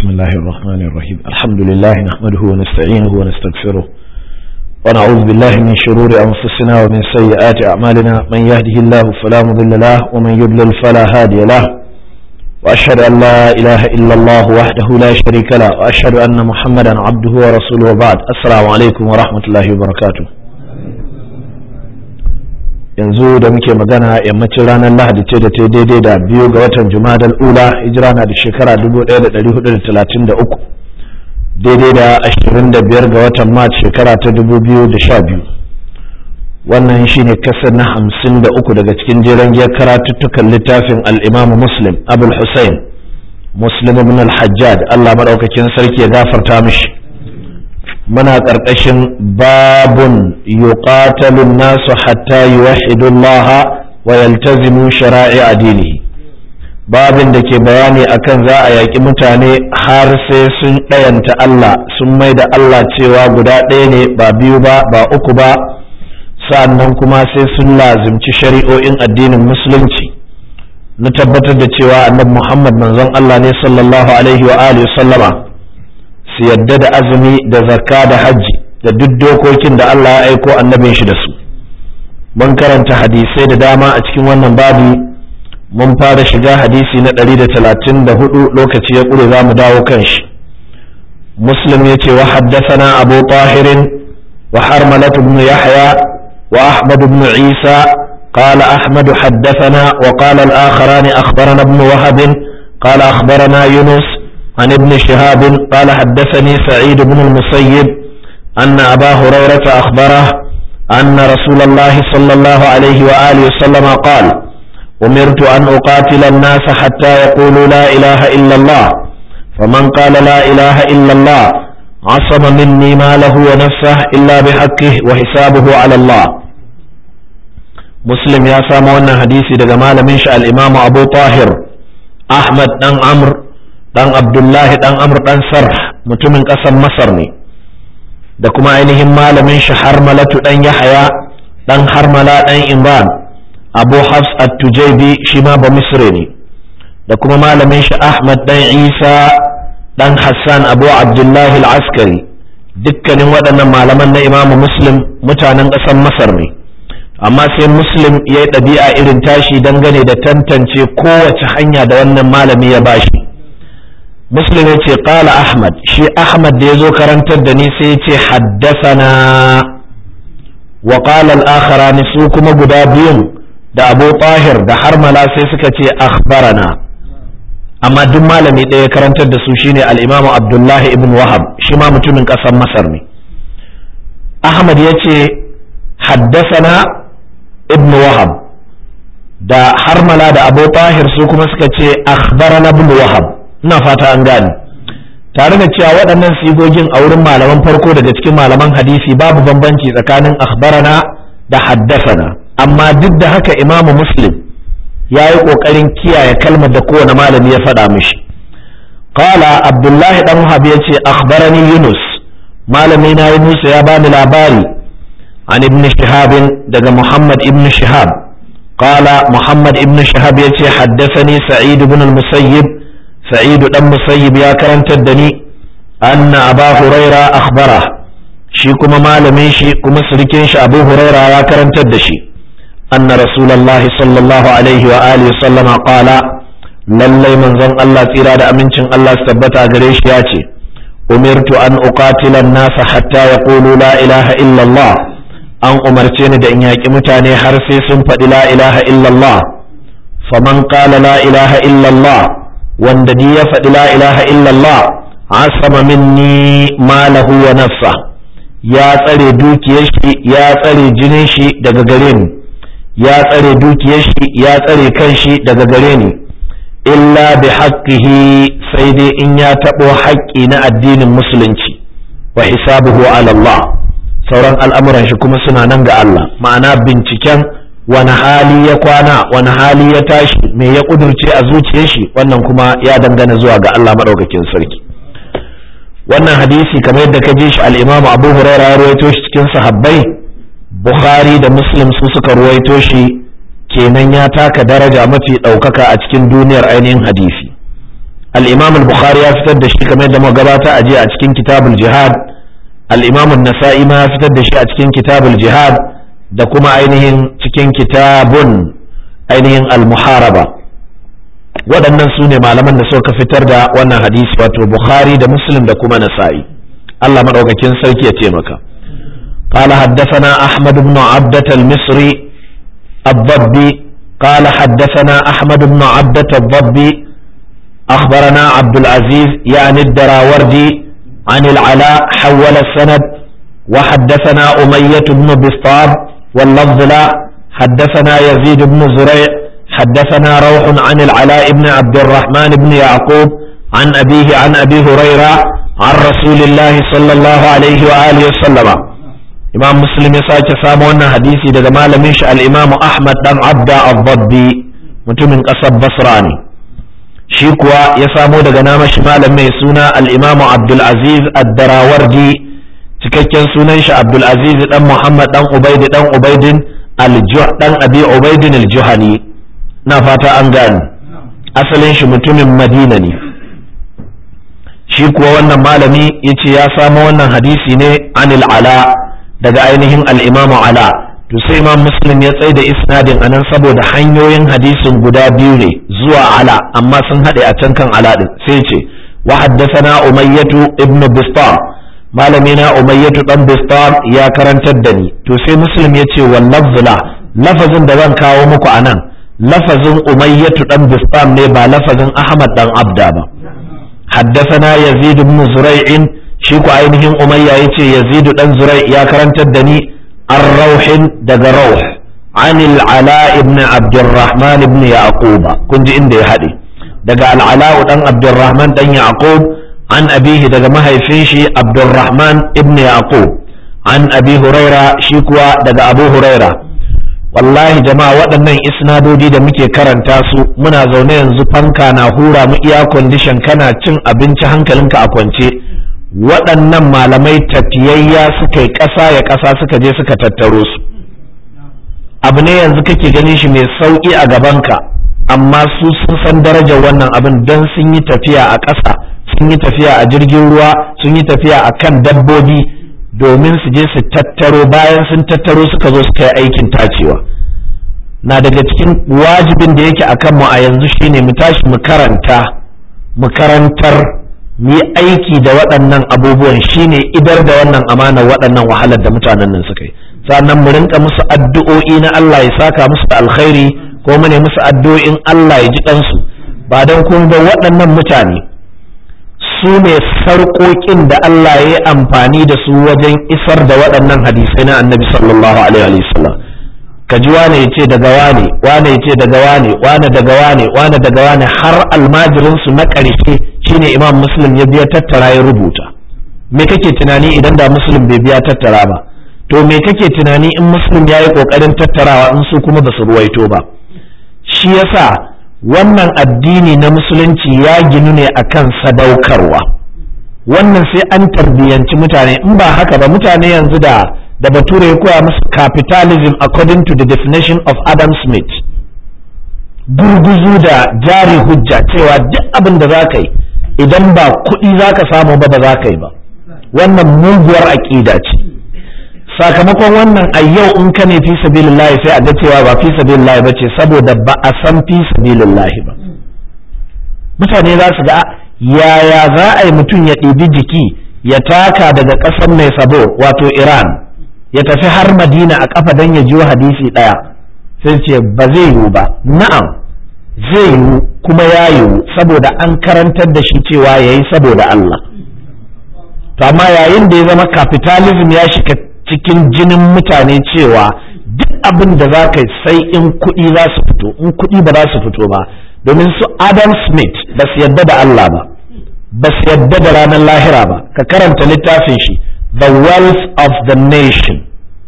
بسم الله الرحمن الرحيم الحمد لله نحمده ونستعينه ونستغفره ونعوذ بالله من شرور أنفسنا ومن سيئات أعمالنا من يهده الله فلا مضل له ومن يضلل فلا هادي له وأشهد أن لا إله إلا الله وحده لا شريك له وأشهد أن محمدا عبده ورسوله وبعد السلام عليكم ورحمة الله وبركاته yanzu da muke magana yammacin ranar lahadi ce da ta daidai da biyu ga watan jumadal ula hijira na da shekara 1433 daidai da 25 ga watan mat shekara ta 2012 wannan shine kasar na 53 daga cikin jeren giyar karatuttukan littafin al'imamu muslim abul hussein muslim ibn al-hajjad allah maɗaukakin sarki ya gafarta mishi muna ƙarƙashin babun yuqatalun nasu hatta yuwahhidullaha wa yaltazimu shara'i adini babin da ke bayani akan za a yaƙi mutane har sai sun ɗayanta Allah sun mai da Allah cewa guda ɗaya ne ba biyu ba ba uku ba sa'annan kuma sai sun lazimci shari'o'in addinin musulunci na tabbatar da cewa annabi Muhammad manzon Allah ne sallallahu alaihi wa alihi sallama su yadda da azumi da zakka da hajji da duk dokokin da Allah ya aiko annabin shi da su mun karanta hadisai da dama a cikin wannan babi mun fara shiga hadisi na 134 lokaci ya ƙure za mu dawo kan shi muslim ya ce wa haddasana abu tahirin wa harmalat ibn yahya wa ahmad ibn isa قال أحمد حدثنا وقال الآخران أخبرنا ابن وهب قال أخبرنا يونس عن ابن شهاب قال حدثني سعيد بن المسيب أن أبا هريرة أخبره أن رسول الله صلى الله عليه وآله وسلم قال أمرت أن أقاتل الناس حتى يقولوا لا إله إلا الله فمن قال لا إله إلا الله عصم مني ماله ونفسه إلا بحقه وحسابه على الله مسلم يا سامونا حديثي دقمال من شاء الإمام أبو طاهر أحمد بن عمرو dan abdullahi dan amr dan sarh mutumin ƙasar masar ne da kuma ainihin malamin shi harmalatu dan yahaya dan harmala dan imran abu hafs at-tujaybi shi ma ba misri ne da kuma malamin shi ahmad dan isa dan hassan abu abdullahi al-askari dukkanin waɗannan malaman na imamu muslim mutanen ƙasar masar ne amma sai muslim ya yi ɗabi'a irin tashi dangane da tantance kowace hanya da wannan malami ya bashi muslim ya ce ƙala ahmad shi ahmad da ya zo karantar da ni sai ya ce haddasana wa ƙala al'akharani su kuma guda biyun da abu tahir da harmala sai suka ce akhbarana amma duk malami ɗaya karantar da su shine al'imamu abdullahi ibn wahab shi ma mutumin ƙasar masar ne ahmad ya ce haddasana ibn wahab da harmala da abu tahir su kuma suka ce akhbarana ibn wahab ina fata an gane tare da cewa waɗannan sigogin a wurin malaman farko daga cikin malaman hadisi babu bambanci tsakanin akhbarana da haddasana amma duk da haka imamu muslim ya yi ƙoƙarin kiyaye kalmar da kowane malami ya faɗa mishi qala abdullahi dan wahab ya ce akhbarani yunus malami na yunus ya bani labari an ibn shihab daga muhammad ibn shihab qala muhammad ibn shihab ya ce haddasani sa'id ibn al-musayyib سعيد دم مسيب يا كرنت الدني أن أبا هريرة أخبره شي كما مالمي شي كما سركين شي أبو هريرة يا كرنت الدشي أن رسول الله صلى الله عليه وآله وسلم قال lallai manzon Allah tsira da amincin Allah su tabbata gare shi ya ce umirtu an uqatila nasa hatta yaqulu la ilaha illallah an umarce ni da in yaƙi mutane har sai sun faɗi la ilaha illallah faman qala la ilaha illallah wanda ni ya faɗi la ilaha illallah asama minni malahu wa nafsa ya tsare dukiyar shi ya tsare jinin shi daga gare ni ya tsare dukiyar shi ya tsare kan shi daga gare ni illa bi haqqihi sai dai in ya taɓo haƙƙi na addinin musulunci wa hisabuhu ala Allah sauran al'amuran shi kuma suna nan ga Allah ma'ana binciken wani hali ya kwana wani hali ya tashi me ya kudurce a zuciyar shi wannan kuma ya dangana zuwa ga Allah madaukakin sarki wannan hadisi kamar yadda ka ji shi al-Imam Abu Hurairah ya ruwaito shi cikin sahabbai Bukhari da Muslim su suka ruwaito shi kenan ya taka daraja mafi ɗaukaka a cikin duniyar ainihin hadisi al-imam al-bukhari ya fitar da shi kamar da gabata a jiya a cikin kitabul jihad al-imam an-nasa'i ma ya fitar da shi a cikin kitabul jihad da kuma ainihin cikin kitabun ainihin al-muharaba waɗannan su ne malaman da suka fitar da wannan hadisi wato bukhari da muslim da kuma nasa'i Allah madaukakin sarki ya taimaka قال حدثنا أحمد بن عبدة المصري الضبي قال حدثنا أحمد بن عبدة الضبي أخبرنا عبد العزيز يعني الدراوردي عن العلاء حول السند وحدثنا أمية بن بسطام واللفظ لا حدثنا يزيد بن زريع حدثنا روح عن العلاء بن عبد الرحمن بن يعقوب عن أبيه عن أبي هريرة عن رسول الله صلى الله عليه وآله وسلم إمام مسلم يساك سامونا حديثي دقا مالميش الإمام أحمد بن عبد الضبي متمن قصب بصراني شيكوا يسامو دقا نامش مالمي سونا الإمام عبد العزيز الدراوردي cikakken sunan shi Abdulaziz dan Muhammad dan Ubaid dan Ubaidin al-Juh dan Abi Ubaidin al-Juhani na fata an gane asalin shi mutumin Madina ne shi kuwa wannan malami yace ya samo wannan hadisi ne anil ala daga ainihin al-Imam Ala to sai Imam Muslim ya tsaida isnadin anan saboda hanyoyin hadisin guda biyu ne zuwa Ala amma sun haɗe a can kan Ala din sai ce wa haddathana Umayyatu ibn Bistam malami na umayyatu dan bistam ya karantar da ni to sai muslim ya ce wal lafzula lafazin da zan kawo muku anan lafazin umayyatu dan bistam ne ba lafazin ahmad dan abda ba haddathana yazid ibn zurai'in shi ku ainihin umayya yace yazid dan zurai ya karantar da ni ar-rauhin daga rauh an al-ala ibn abdurrahman ibn yaqub kun ji inda ya hade daga al-ala dan abdurrahman dan yaqub an abihi daga mahaifin shi abdurrahman ibn yaqub an abi huraira shi kuwa daga abu huraira wallahi jama'a waɗannan isnadodi da muke karanta su muna zaune yanzu fanka na hura mu iya kwandishan kana cin abinci hankalinka a kwance waɗannan malamai tafiyayya suka yi ƙasa ya ƙasa suka je suka tattaro su abu ne yanzu kake ganin shi mai sauƙi a gabanka amma su sun san darajar wannan abin don sun yi tafiya a ƙasa sun yi tafiya a jirgin ruwa sun yi tafiya a kan dabbobi domin su je su tattaro bayan sun tattaro suka zo suka yi aikin tacewa na daga cikin wajibin da yake a kanmu a yanzu shine mu tashi mu karanta mu karantar mu yi aiki da waɗannan abubuwan shine idar da wannan amana waɗannan wahalar da mutanen nan suka yi sannan mu rinka musu addu'o'i na Allah ya saka musu da alkhairi ko mu ne musu addu'o'in Allah ya ji ɗansu ba don kun ga waɗannan mutane su ne sarƙoƙin da Allah ya yi amfani da su wajen isar da waɗannan hadisai na annabi sallallahu alaihi wasallam ka ji wane ya ce daga wane wane ya ce daga wane wane daga wane wane daga wane har almajirinsu na ƙarshe shine imam muslim ya biya tattara ya rubuta me kake tunani idan da muslim bai biya tattara ba to me kake tunani in muslim ya yi ƙoƙarin tattarawa in su kuma ba su ruwaito ba shi yasa wannan addini na musulunci ya ginu ne akan sadaukarwa wannan sai an tarbiyyanci mutane in ba haka ba mutane yanzu da da bature ya koya musu capitalism according to the definition of Adam Smith gurguzu da jari hujja cewa duk abin da za ka yi idan ba kuɗi za ka samu ba ba za ka yi ba wannan muguwar aƙida ce sakamakon wannan a yau in ka ne fi sabilillahi sai a ga cewa ba fi sabilillahi ba ce saboda ba a san fi sabilillahi ba mutane za su ga yaya za a yi mutum ya ɗibi jiki ya taka daga ƙasar mai sabo wato iran ya tafi har madina a ƙafa don ya jiwo hadisi ɗaya sai ce ba zai yiwu ba na'am zai yiwu kuma ya yiwu saboda an karantar da shi cewa ya yi saboda Allah to amma yayin da ya zama capitalism ya shiga cikin jinin mutane cewa duk abin da za ka sai in kuɗi za su fito in kuɗi ba za su fito ba domin su Adam Smith ba su yadda da Allah ba ba su yadda da ranar lahira ba ka karanta littafin shi the wealth of the nation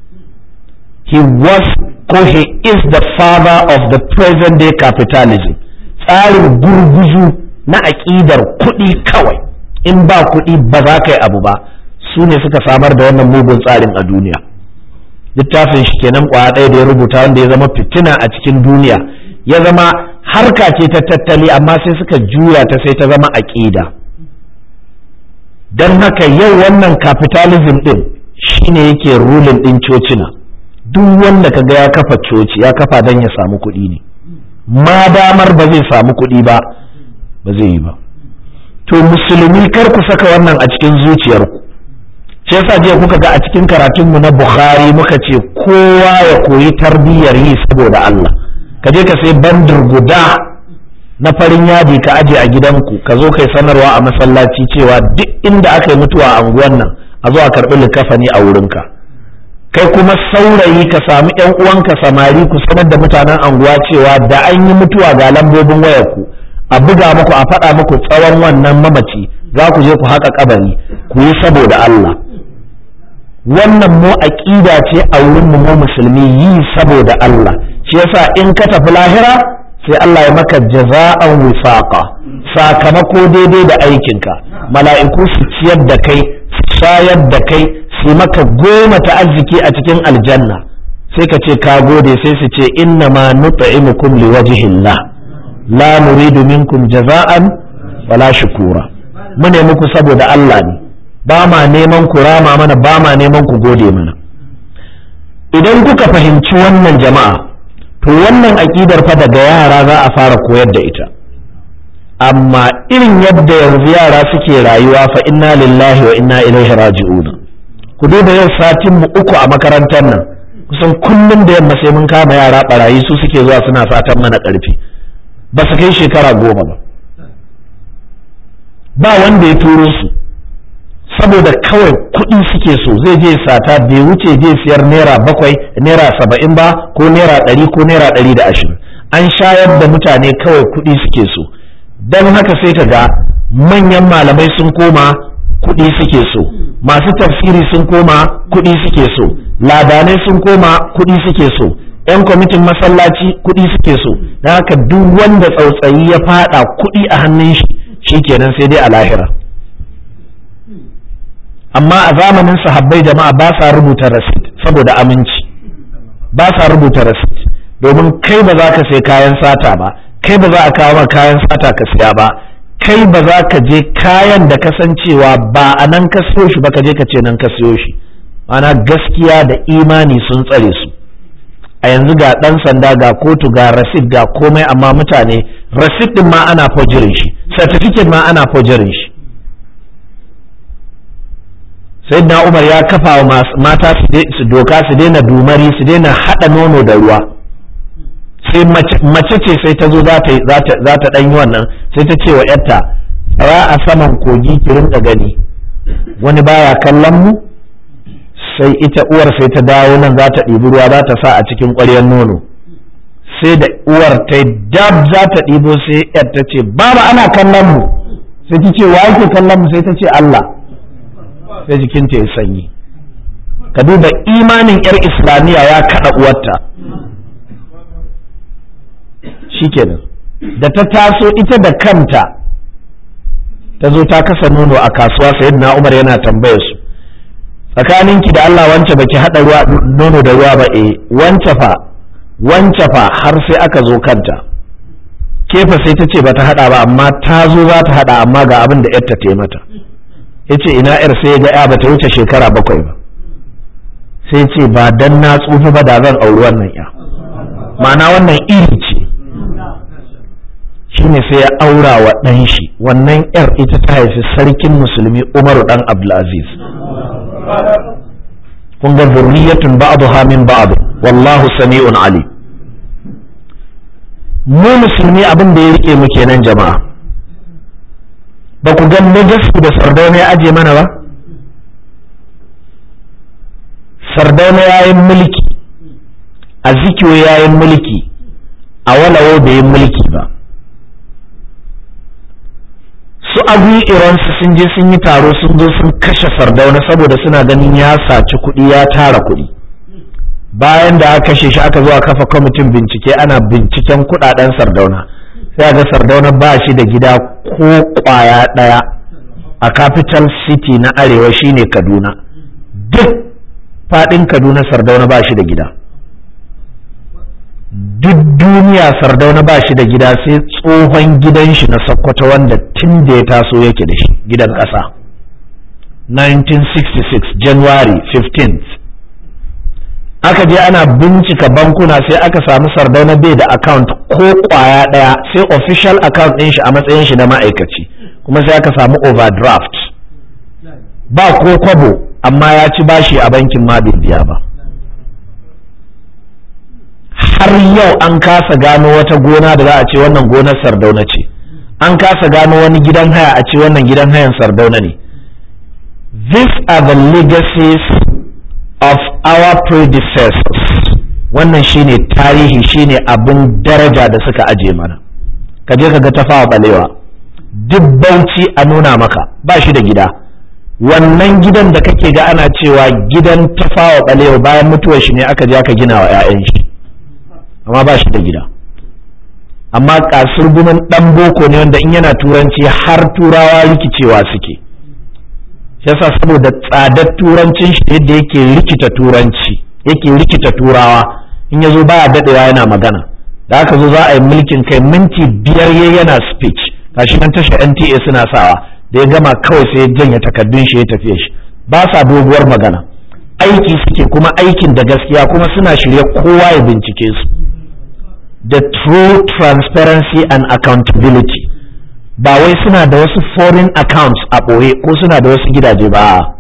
he was ko he is the father of the present day capitalism tsarin gurguzu na aƙidar kuɗi kawai in ba kuɗi ba za ka yi abu ba su ne suka samar da wannan mugun tsarin a duniya littafin shi kenan kwaya ɗaya da ya rubuta wanda ya zama fitina a cikin duniya ya zama harka ce ta tattali amma sai suka juya ta sai ta zama aƙida don haka yau wannan capitalism ɗin shine yake rulin ɗin cocina duk wanda kaga ya kafa coci ya kafa don ya samu kuɗi ne ma damar ba zai samu kuɗi ba ba zai yi ba to musulmi kar ku saka wannan a cikin zuciyarku shi yasa jiya kuka ga a cikin karatunmu na bukhari muka ce kowa ya koyi tarbiyyar yi saboda Allah ka je ka sai bandir guda na farin yadi ka aje a gidanku ka zo kai sanarwa a masallaci cewa duk inda aka yi mutuwa a unguwan nan a zo a karɓi likafani a wurinka kai kuma saurayi ka samu yan uwanka samari ku sanar da mutanen anguwa cewa da an yi mutuwa ga lambobin wayarku a buga muku a faɗa muku tsawon wannan mamaci za ku je ku haƙa kabari ku yi saboda Allah wannan mu aƙida ce a wurin mu mu musulmi yi saboda Allah shi yasa in ka tafi lahira sai Allah ya maka jaza'an wifaqa sakamako daidai da aikinka mala'iku su ciyar da kai su shayar da kai su maka goma ta arziki a cikin aljanna sai ka ce ka gode sai su ce inna ma nut'imukum liwajhillah la nuridu minkum jaza'an wala shukura mu ne muku saboda Allah ne ba ma neman ku rama mana ba ma neman ku gode mana idan kuka fahimci wannan jama'a to wannan aƙidar fa daga yara za a fara koyar da ita amma irin yadda yanzu yara suke rayuwa fa inna lillahi wa inna ilaihi raji'un ku duba yau satin mu uku a makarantar nan kusan kullum da yamma sai mun kama yara barayi su suke zuwa suna satan mana karfi ba su kai shekara goma ba ba wanda ya turo su saboda kawai kuɗi suke so zai je sata bai wuce je siyar naira bakwai naira saba'in ba ko naira ɗari ko naira ɗari da ashirin an shayar da mutane kawai kuɗi suke so don haka sai ka ga manyan malamai sun koma kuɗi suke so masu tafsiri sun koma kuɗi suke so ladanai sun koma kuɗi suke so 'yan kwamitin masallaci kuɗi suke so don haka duk wanda tsautsayi ya faɗa kuɗi a hannun shi shikenan sai dai a lahira amma a zamanin sahabbai jama'a ba sa rubuta rasit saboda aminci ba sa rubuta rasit domin kai ba za ka sai kayan sata ba kai ba za a kawo ma kayan sata ka siya ba kai ba za ka je kayan da kasancewa ba a nan ka siyo shi ba ka je ka ce nan ka siyo shi ana gaskiya da imani sun tsare su a yanzu ga ɗan sanda ga kotu ga rasit ga komai amma mutane rasit ɗin ma ana fojirin shi certificate ma ana fojirin shi sai na umar ya kafa wa mata su doka su daina dumari su daina haɗa nono da ruwa sai mace ce sai ta zo za ta ɗan yi wannan sai ta ce wa yarta tsaya a saman kogi ki rinka gani wani baya kallon mu sai ita uwar sai ta dawo nan za ta ɗibi ruwa za ta sa a cikin ƙwaryar nono sai da uwar ta dab za ta ɗibo sai yar ta ce baba ana kallon mu sai ta ce wa yake kallon mu sai ta ce Allah sai jikinta ya sanyi ka duba imanin yar islamiyya ya kaɗa uwarta shikenan da ta taso ita da kanta ta zo ta kasa nono a kasuwa sayyidina Umar yana tambaye su tsakaninki da Allah wance baki hada ruwa nono da ruwa ba eh wance fa wance fa har sai aka zo kanta kefa sai ta ce bata hada ba amma ta zo za ta hada amma ga abin da yarta ta mata yace ina yar sai ga ya bata wuce shekara bakwai ba sai ce ba dan na tsufa ba da zan auri wannan ya ma'ana wannan iri ce shine sai ya aura wa ɗan shi wannan yar ita ta haifi sarkin musulmi umaru dan abdulaziz kun ga zurriyatun ba'dha min ba'd wallahu sami'un ali mu musulmi abin da ya rike mu kenan jama'a ba ku ga najasu da sardauna ya aje mana ba sardauna yayin mulki a zikiyo yayin mulki a walawo bai yi mulki ba su abu iransu sun je sun yi taro sun zo sun kashe sardauna saboda suna ganin ya saci kuɗi ya tara kuɗi bayan da aka kashe shi aka zo a kafa kwamitin bincike ana binciken kuɗaɗen sardauna sai ga sardauna ba shi da gida ko ƙwaya ɗaya a capital city na arewa shine kaduna duk faɗin kaduna sardauna ba shi da gida duk duniya sardauna ba shi da gida sai tsohon gidan shi na sokoto wanda tun da ya taso yake da shi gidan ƙasa 1966 january 15th aka je ana bincika bankuna sai aka samu sardauna bai da account ko kwaya ɗaya sai official account ɗin shi a matsayin shi na ma'aikaci kuma sai aka samu overdraft ba ko kwabo amma ya ci bashi a bankin ma bai biya ba har yau an kasa gano wata gona da za a ce wannan gonar sardauna ce an kasa gano wani gidan haya a ce wannan gidan hayan sardauna ne these are the legacies of our predecessors wannan shine tarihi shine abin daraja da suka aje mana ka je ka ga tafawa balewa duk bauchi a nuna maka ba shi da gida wannan gidan da kake ga ana cewa gidan tafawa balewa bayan mutuwar shi ne aka je aka gina wa 'ya'yan shi amma ba shi da gida amma kasur gumin dan boko ne wanda in yana turanci har turawa rikicewa suke yasa saboda tsadar turancin shi yadda yake rikita turanci yake rikita turawa in ya zo baya daɗewa yana magana da aka zo za a yi mulkin kai minti biyar ya yana speech gashi nan tashar NTA suna sawa da ya gama kawai sai ya janye takardun shi ya tafiye shi ba sa doguwar magana aiki suke kuma aikin da gaskiya kuma suna shirye kowa ya bincike su the true transparency and accountability ba wai suna da wasu foreign accounts a ɓoye ko suna da wasu gidaje ba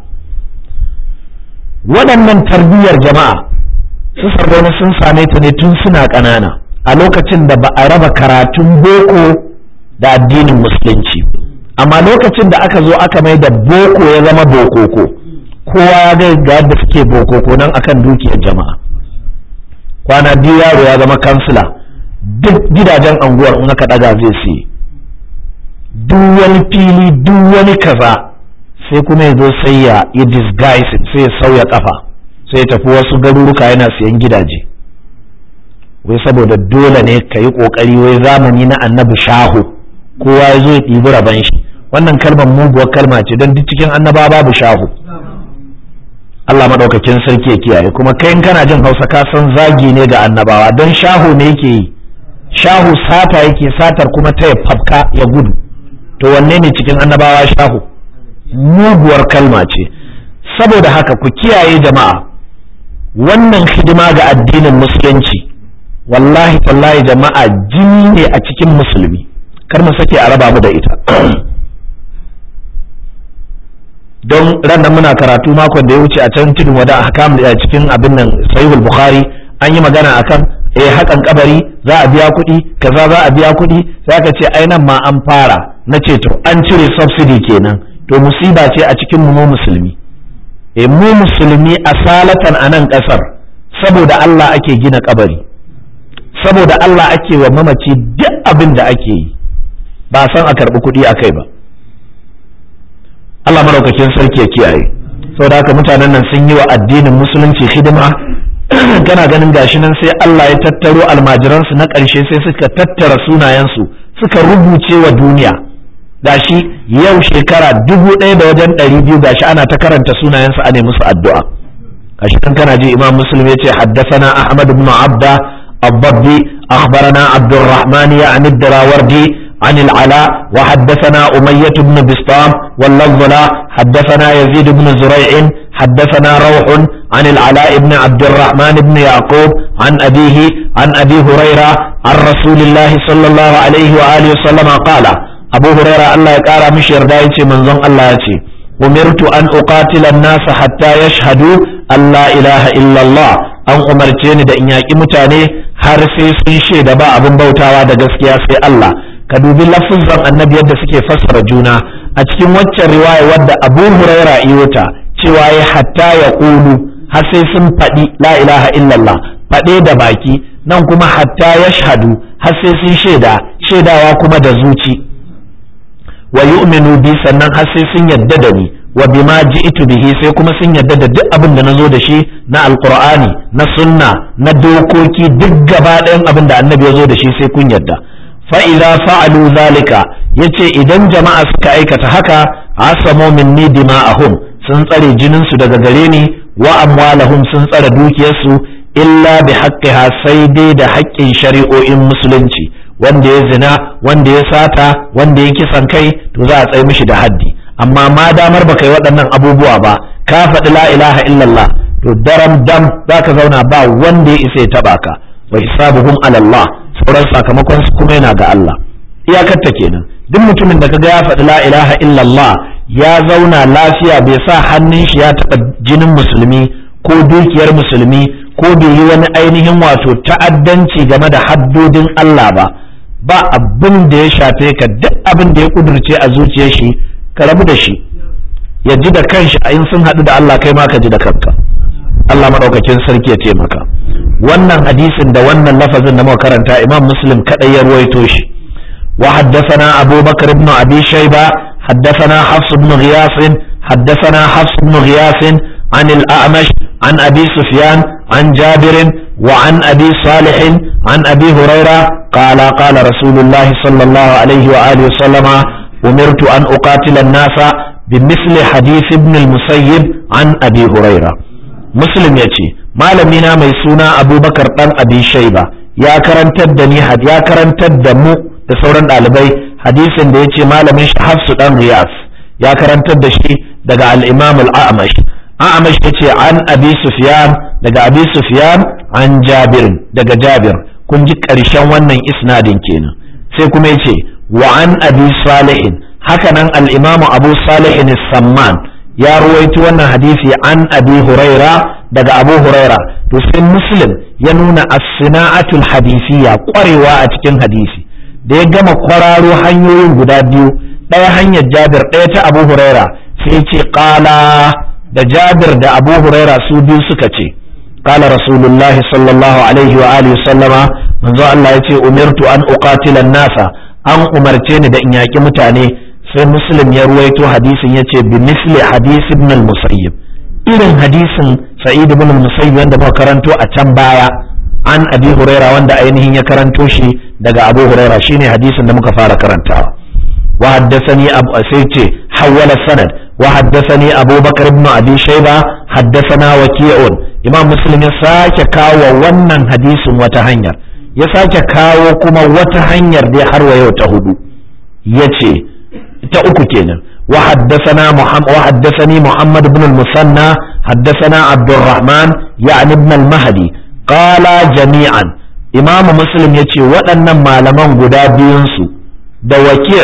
waɗannan tarbiyyar jama'a su sardauna sun same ta ne tun suna ƙanana a lokacin da ba a raba karatun boko da addinin musulunci amma lokacin da aka zo aka mai da boko ya zama bokoko kowa ya ga ga yadda suke bokoko nan akan dukiyar jama'a kwana biyu yaro ya zama kansila duk gidajen anguwar in aka ɗaga zai siye duk wani fili duk wani kaza sai kuma ya zo sai ya yi disguise sai ya sauya kafa sai ya tafi wasu garuruka yana siyan gidaje wai saboda dole ne ka yi kokari wai zamani na annabi shahu kowa ya zo ya ɗibi raban shi wannan kalmar muguwar kalma ce don duk cikin annaba babu shahu Allah maɗaukakin sarki ya kiyaye kuma kai in kana jin hausa ka san zagi ne ga annabawa don shahu ne yake yi shahu sata yake satar kuma ta ya fafka ya gudu to wanne ne cikin annabawa shahu muguwar kalma ce saboda haka ku kiyaye jama'a wannan hidima ga addinin musulunci wallahi tallahi jama'a jini ne a cikin musulmi kar mu sake a raba mu da ita don ran nan muna karatu makon da ya wuce a can tudun wada ahkam a cikin abin nan sahihul bukhari an yi magana akan eh hakan kabari za a biya kuɗi kaza za a biya kuɗi sai aka ce ai nan ma an fara na ce to an cire subsidy kenan to musiba ce a cikin mu musulmi e mu musulmi asalatan a nan ƙasar saboda Allah ake gina kabari saboda Allah ake wa mamaci duk abin da ake yi ba san a karɓi kuɗi a kai ba Allah maraukakin sarki ya kiyaye saboda haka mutanen nan sun yi wa addinin musulunci hidima kana ganin gashi nan sai Allah ya tattaro almajiransu na ƙarshe sai suka tattara sunayensu suka rubuce wa duniya gashi yau shekara dubu ɗaya da wajen ɗari biyu gashi ana ta karanta sunayensu a musu addu'a gashi kan kana ji imam muslim ya ce haddasana ahmad ibn abda الضبي أخبرنا عبد الرحمن يعني الدراوردي عن العلاء وحدثنا أمية بن بسطام واللفظ لا حدثنا يزيد بن زريع حدثنا روح عن العلاء بن عبد الرحمن بن يعقوب عن أبيه عن أبي هريرة عن رسول الله صلى الله عليه وآله وسلم قال أبو هريرة الله يقال مش يردائي من ظن الله يتي أمرت أن أقاتل الناس حتى يشهدوا أن لا إله إلا الله an umarce ni da in yaƙi mutane har sai sun shaida ba abin bautawa da gaskiya sai Allah ka dubi lafuzan annabi yadda suke fassara juna a cikin waccan riwaya wadda Abu Huraira iyota cewa ya hatta ya ƙulu har sai sun faɗi la ilaha illallah faɗe da baki nan kuma hatta ya shahadu har sai sun shaida shaidawa kuma da zuci wa yu'minu bi sannan har sai sun yadda da ni wa bima ji'tu bihi sai kuma sun yadda da duk abin da nazo da shi na alqur'ani na sunna na dokoki duk gaba ɗayan abin da annabi ya zo da shi sai kun yadda fa idza fa'alu zalika yace idan jama'a suka aikata haka asamu minni dima'ahum sun tsare jinin su daga gare ni wa amwalahum sun tsare dukiyarsu illa bi haqqiha sai dai da haƙƙin shari'o'in musulunci wanda ya zina wanda ya sata wanda ya kisan kai to za a tsaye mishi da haddi amma ma damar baka yi waɗannan abubuwa ba ka faɗi la ilaha illallah to daram dam za ka zauna ba wanda ya isa ya taɓa ka wa hisabuhum ala Allah sauran sakamakon su kuma yana ga Allah iyakarta kenan duk mutumin da kaga ya faɗi la ilaha illallah ya zauna lafiya bai sa hannun shi ya taɓa jinin musulmi ko dukiyar musulmi ko bai yi wani ainihin wato ta'addanci game da haddodin Allah ba ba abin da ya shafe ka duk abin da ya kudurce a zuciyar shi ka rabu da shi ya ji da kanshi a in sun haɗu da Allah kai ma ka ji da kanka Allah maɗaukakin sarki ya taimaka wannan hadisin da wannan lafazin da muka karanta imam muslim kaɗai ya ruwaito shi wa haddathana abu bakar ibn abi shayba haddathana hafs ibn ghiyas haddathana hafs ibn ghiyas عن الأعمش عن أبي سفيان عن جابر وعن أبي صالح عن أبي هريرة قال قال رسول الله صلى الله عليه وآله وسلم أمرت أن أقاتل الناس بمثل حديث ابن المسيب عن أبي هريرة مسلم يتي ما لمنا ميسونا أبو بكر ɗan أبي شيبة يا karantar da ni ya karantar da mu da sauran ɗalibai hadisin da ya ce malamin shi hafsu ɗan riyas ya karantar da shi daga al-imam al-a'mash a'mash yace an abi sufyan daga abi sufyan an jabir daga jabir kun ji ƙarshen wannan isnadin kenan sai kuma yace wa an abi salihin haka nan al-imamu abu salihin samman ya ruwaito wannan hadisi an abi huraira daga abu huraira to sai muslim ya nuna as-sina'atul hadisiyya kwarewa a cikin hadisi da ya gama kwararo hanyoyin guda biyu ɗaya hanyar jabir ɗaya ta abu huraira sai ce qala da jabir da abu huraira su biyu suka ce qala rasulullah sallallahu alaihi wa alihi sallama manzo Allah ya ce umirtu an uqatila nasa an umarce ni da in yaki mutane sai muslim ya ruwaito hadisin ya ce bi misli hadis ibn al-musayyib irin hadisin sa'id ibn al-musayyib wanda muka karanto a can baya an abi huraira wanda ainihin ya karanto shi daga abu huraira shine hadisin da muka fara karantawa wa haddathani abu sai ce hawala sanad وحدثني أبو بكر بن أبي شيبة حدثنا وكيع إمام مسلم يساك كاو ونن حديث وتهنير يساك كاو كما وتهنير دي حروا يوتهدو يتي تأكو كينا وحدثنا محمد وحدثني محمد بن المثنى حدثنا عبد الرحمن يعني ابن المهدي قال جميعا إمام مسلم يتي وأن ما لمن قدابينسو da wakil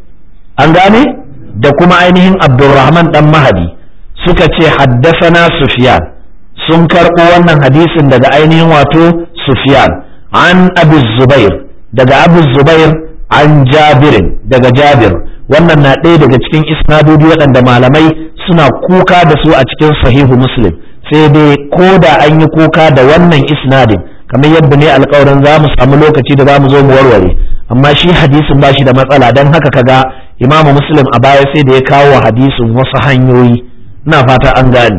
an gane da kuma ainihin abdulrahman dan mahadi suka ce haddasana sufyan sun karɓo wannan hadisin daga ainihin wato sufyan an abu zubair daga abu zubair an jabirin daga jabir wannan na ɗaya daga cikin isnadodi waɗanda malamai suna kuka da su a cikin sahihu muslim sai dai ko da an yi kuka da wannan isnadin kamar yadda ne alkawarin za mu samu lokaci da za mu zo mu warware amma shi hadisin ba shi da matsala don haka kaga imamu muslim a baya sai da ya kawo wa hadisin wasu hanyoyi ina fata an gani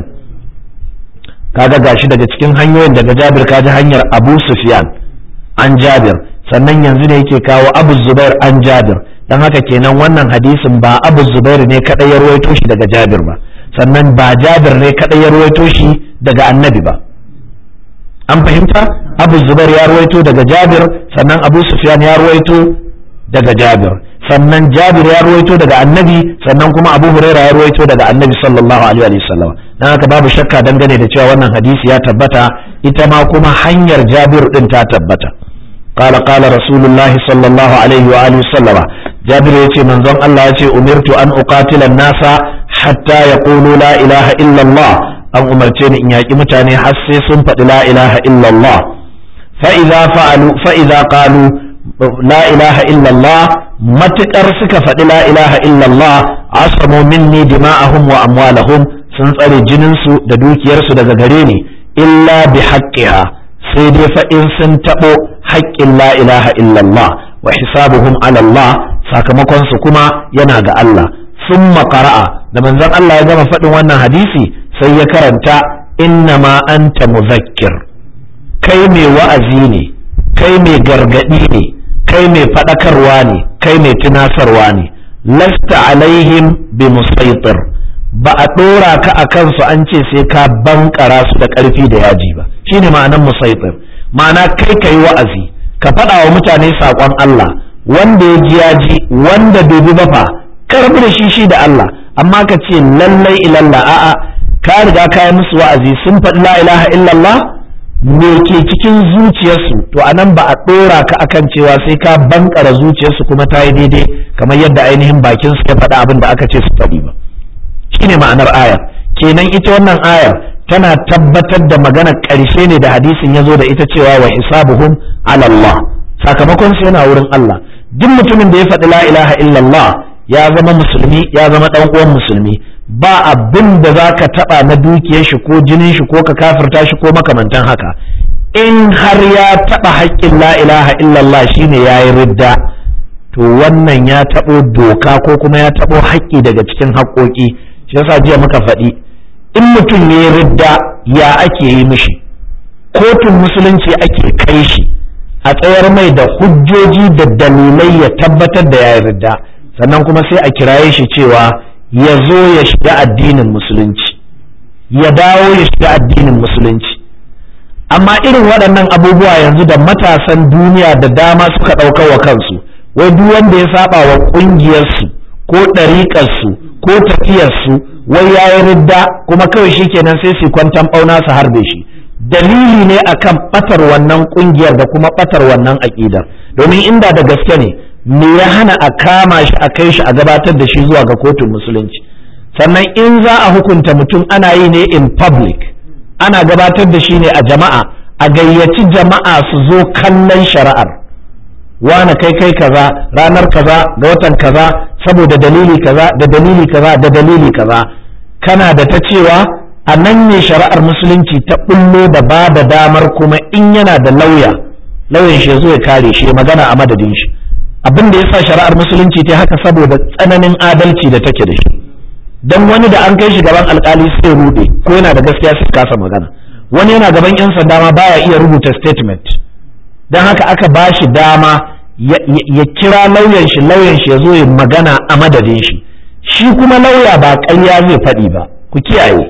kaga gashi daga cikin hanyoyin daga jabir kaji hanyar abu sufyan an jabir sannan yanzu ne yake kawo abu zubair an jabir don haka kenan wannan hadisin ba abu zubair ne kadai ya ruwaito shi daga jabir ba sannan ba jabir ne kadai ya ruwaito shi daga annabi ba an fahimta abu zubair ya ruwaito daga jabir sannan abu sufyan ya ruwaito daga jabir sannan jabir ya ruwaito daga annabi sannan kuma abu huraira ya ruwaito daga annabi sallallahu alaihi wa sallam dan haka babu shakka dangane da cewa wannan hadisi ya tabbata ita ma kuma hanyar jabir din ta tabbata قال قال رسول الله صلى الله عليه وآله وسلم جابر يتي من ظن الله يتي أمرت أن أقاتل الناس حتى يقولوا لا إله إلا الله أن أمرتني إن يأتي متاني حسي سنفت لا إله إلا الله فإذا فعلوا فإذا قالوا لا إله إلا الله matuƙar suka faɗi la ilaha illallah asamu minni dima'ahum wa amwalahum sun tsare jininsu da dukiyarsu daga gare ni illa bi haqqiha sai dai fa in sun taɓo haƙƙin la ilaha illallah wa hisabuhum ala Allah sakamakon su kuma yana ga Allah summa qara'a da manzon Allah ya gama faɗin wannan hadisi sai ya karanta innama anta muzakkir kai mai wa'azi ne kai mai gargadi ne kai mai faɗakarwa ne kai mai tunasarwa ne lasta alaihim bi musaitir ba a ɗora ka a kansu an ce sai ka bankara su da ƙarfi da yaji ba shine ma'anan musaitir ma'ana kai kai wa'azi ka faɗa wa mutane saƙon Allah wanda ya ji ya ji wanda bai bi ba fa karbi da shi shi da Allah amma ka ce lallai ilalla a'a ka riga ka yi musu wa'azi sun faɗi la ilaha illallah me ke cikin zuciyarsu to anan ba a ɗora ka akan cewa sai ka bankara zuciyarsu kuma ta yi daidai kamar yadda ainihin bakin su ya faɗa abin da aka ce su faɗi ba shine ma'anar ayar kenan ita wannan ayar tana tabbatar da magana ƙarshe ne da hadisin ya zo da ita cewa wa hisabuhum ala Allah sakamakon su yana wurin Allah duk mutumin da ya faɗi la ilaha illallah ya zama musulmi ya zama ɗan uwan musulmi ba abin da za ka taɓa na dukiyar shi ko jinin shi ko ka kafirta shi ko makamantan haka in har ya taɓa haƙƙin la ilaha illallah shine ya yi ridda to wannan ya taɓo doka ko kuma ya taɓo haƙƙi daga cikin haƙƙoƙi shi yasa jiya muka faɗi in mutum ya yi ridda ya ake yi mishi kotun musulunci ake kai shi a tsayar mai da hujjoji da dalilai ya tabbatar da ya yi ridda sannan kuma sai a kiraye shi cewa ya zo ya shiga addinin musulunci ya dawo ya shiga addinin musulunci amma irin waɗannan abubuwa yanzu da matasan duniya da dama suka ɗauka wa kansu wai duk wanda ya saba wa ƙungiyarsu ko ɗariƙarsu ko tafiyarsu wai ya yi ridda kuma kawai shi kenan sai su kwantan ɓauna su harbe shi dalili ne akan ɓatar wannan ƙungiyar da kuma ɓatar wannan aƙidar domin inda da gaske ne me ya hana a kama shi a kai shi a gabatar da shi zuwa ga kotun musulunci sannan in za a hukunta mutum ana yi ne in public ana gabatar da shi ne a jama'a a gayyaci jama'a su zo kallon shari'ar wane kai kai kaza ranar kaza ga watan kaza saboda dalili kaza da dalili kaza da dalili kaza kana da ta cewa a nan ne shari'ar musulunci ta bullo da ba da damar kuma in yana da lauya lauyan shi ya zo ya kare shi magana a madadin shi abin da yasa shari'ar musulunci ta haka saboda tsananin adalci da take da shi dan wani da an kai shi gaban alkali sai rude ko yana da gaskiya sai kasa magana wani yana gaban yan sanda ma baya iya rubuta statement dan haka aka ba shi dama ya kira lauyan shi lauyan shi ya zo ya magana a madadin shi shi kuma lauya ba ƙarya zai faɗi ba ku kiyaye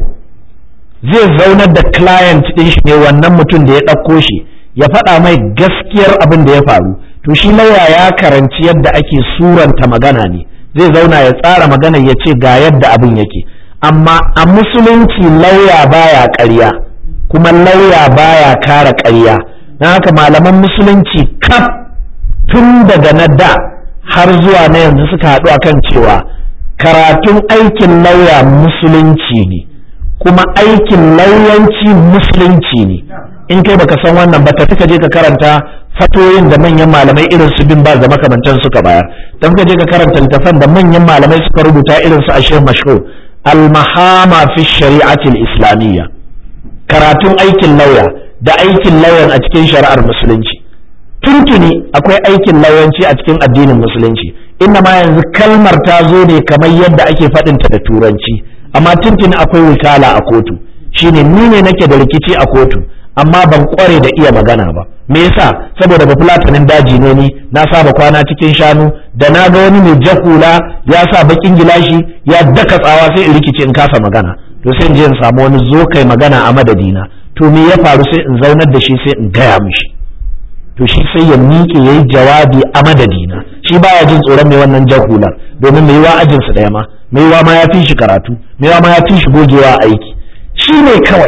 zai zaunar da client ɗin shi ne wannan mutum da ya ɗauko shi ya faɗa mai gaskiyar abin da ya faru to shi lauya ya karanci yadda ake suranta magana ne zai zauna ya tsara magana ya ce ga yadda abin yake amma a musulunci lauya baya ƙarya kuma lauya baya kara ƙarya don haka malaman musulunci kaf tun daga na da har zuwa na yanzu suka haɗu akan cewa karatun aikin lauya musulunci ne kuma aikin lauyanci musulunci ne in kai baka san wannan ba tafi ka je ka karanta fatoyin da manyan malamai irin su bin baz da makamantan suka bayar dan ka je ka karanta littafan da manyan malamai suka rubuta irin su ashir mashhur al-mahama fi shari'ati al-islamiyya karatun aikin lauya da aikin lauyan a cikin shari'ar musulunci tuntuni akwai aikin lauyanci a cikin addinin musulunci inna ma yanzu kalmar ta zo ne kamar yadda ake faɗinta da turanci amma tuntuni akwai wikala a kotu shine ni ne nake da rikici a kotu amma ban kware da iya magana ba me yasa saboda bafulatanin daji ne ni na saba kwana cikin shanu da na ga wani mai jakula ya sa bakin gilashi ya daka tsawa sai in rikice in kasa magana to sai in je in samu wani zo kai magana a madadina to me ya faru sai in zaunar da shi sai in gaya mishi to shi sai ya miƙe yayi jawabi a madadina shi baya jin tsoron mai wannan jahular domin mai yiwa ajinsu ɗaya ma mai yiwa ma ya fi shi karatu mai yiwa ma ya fi shi gogewa a aiki shi ne kawai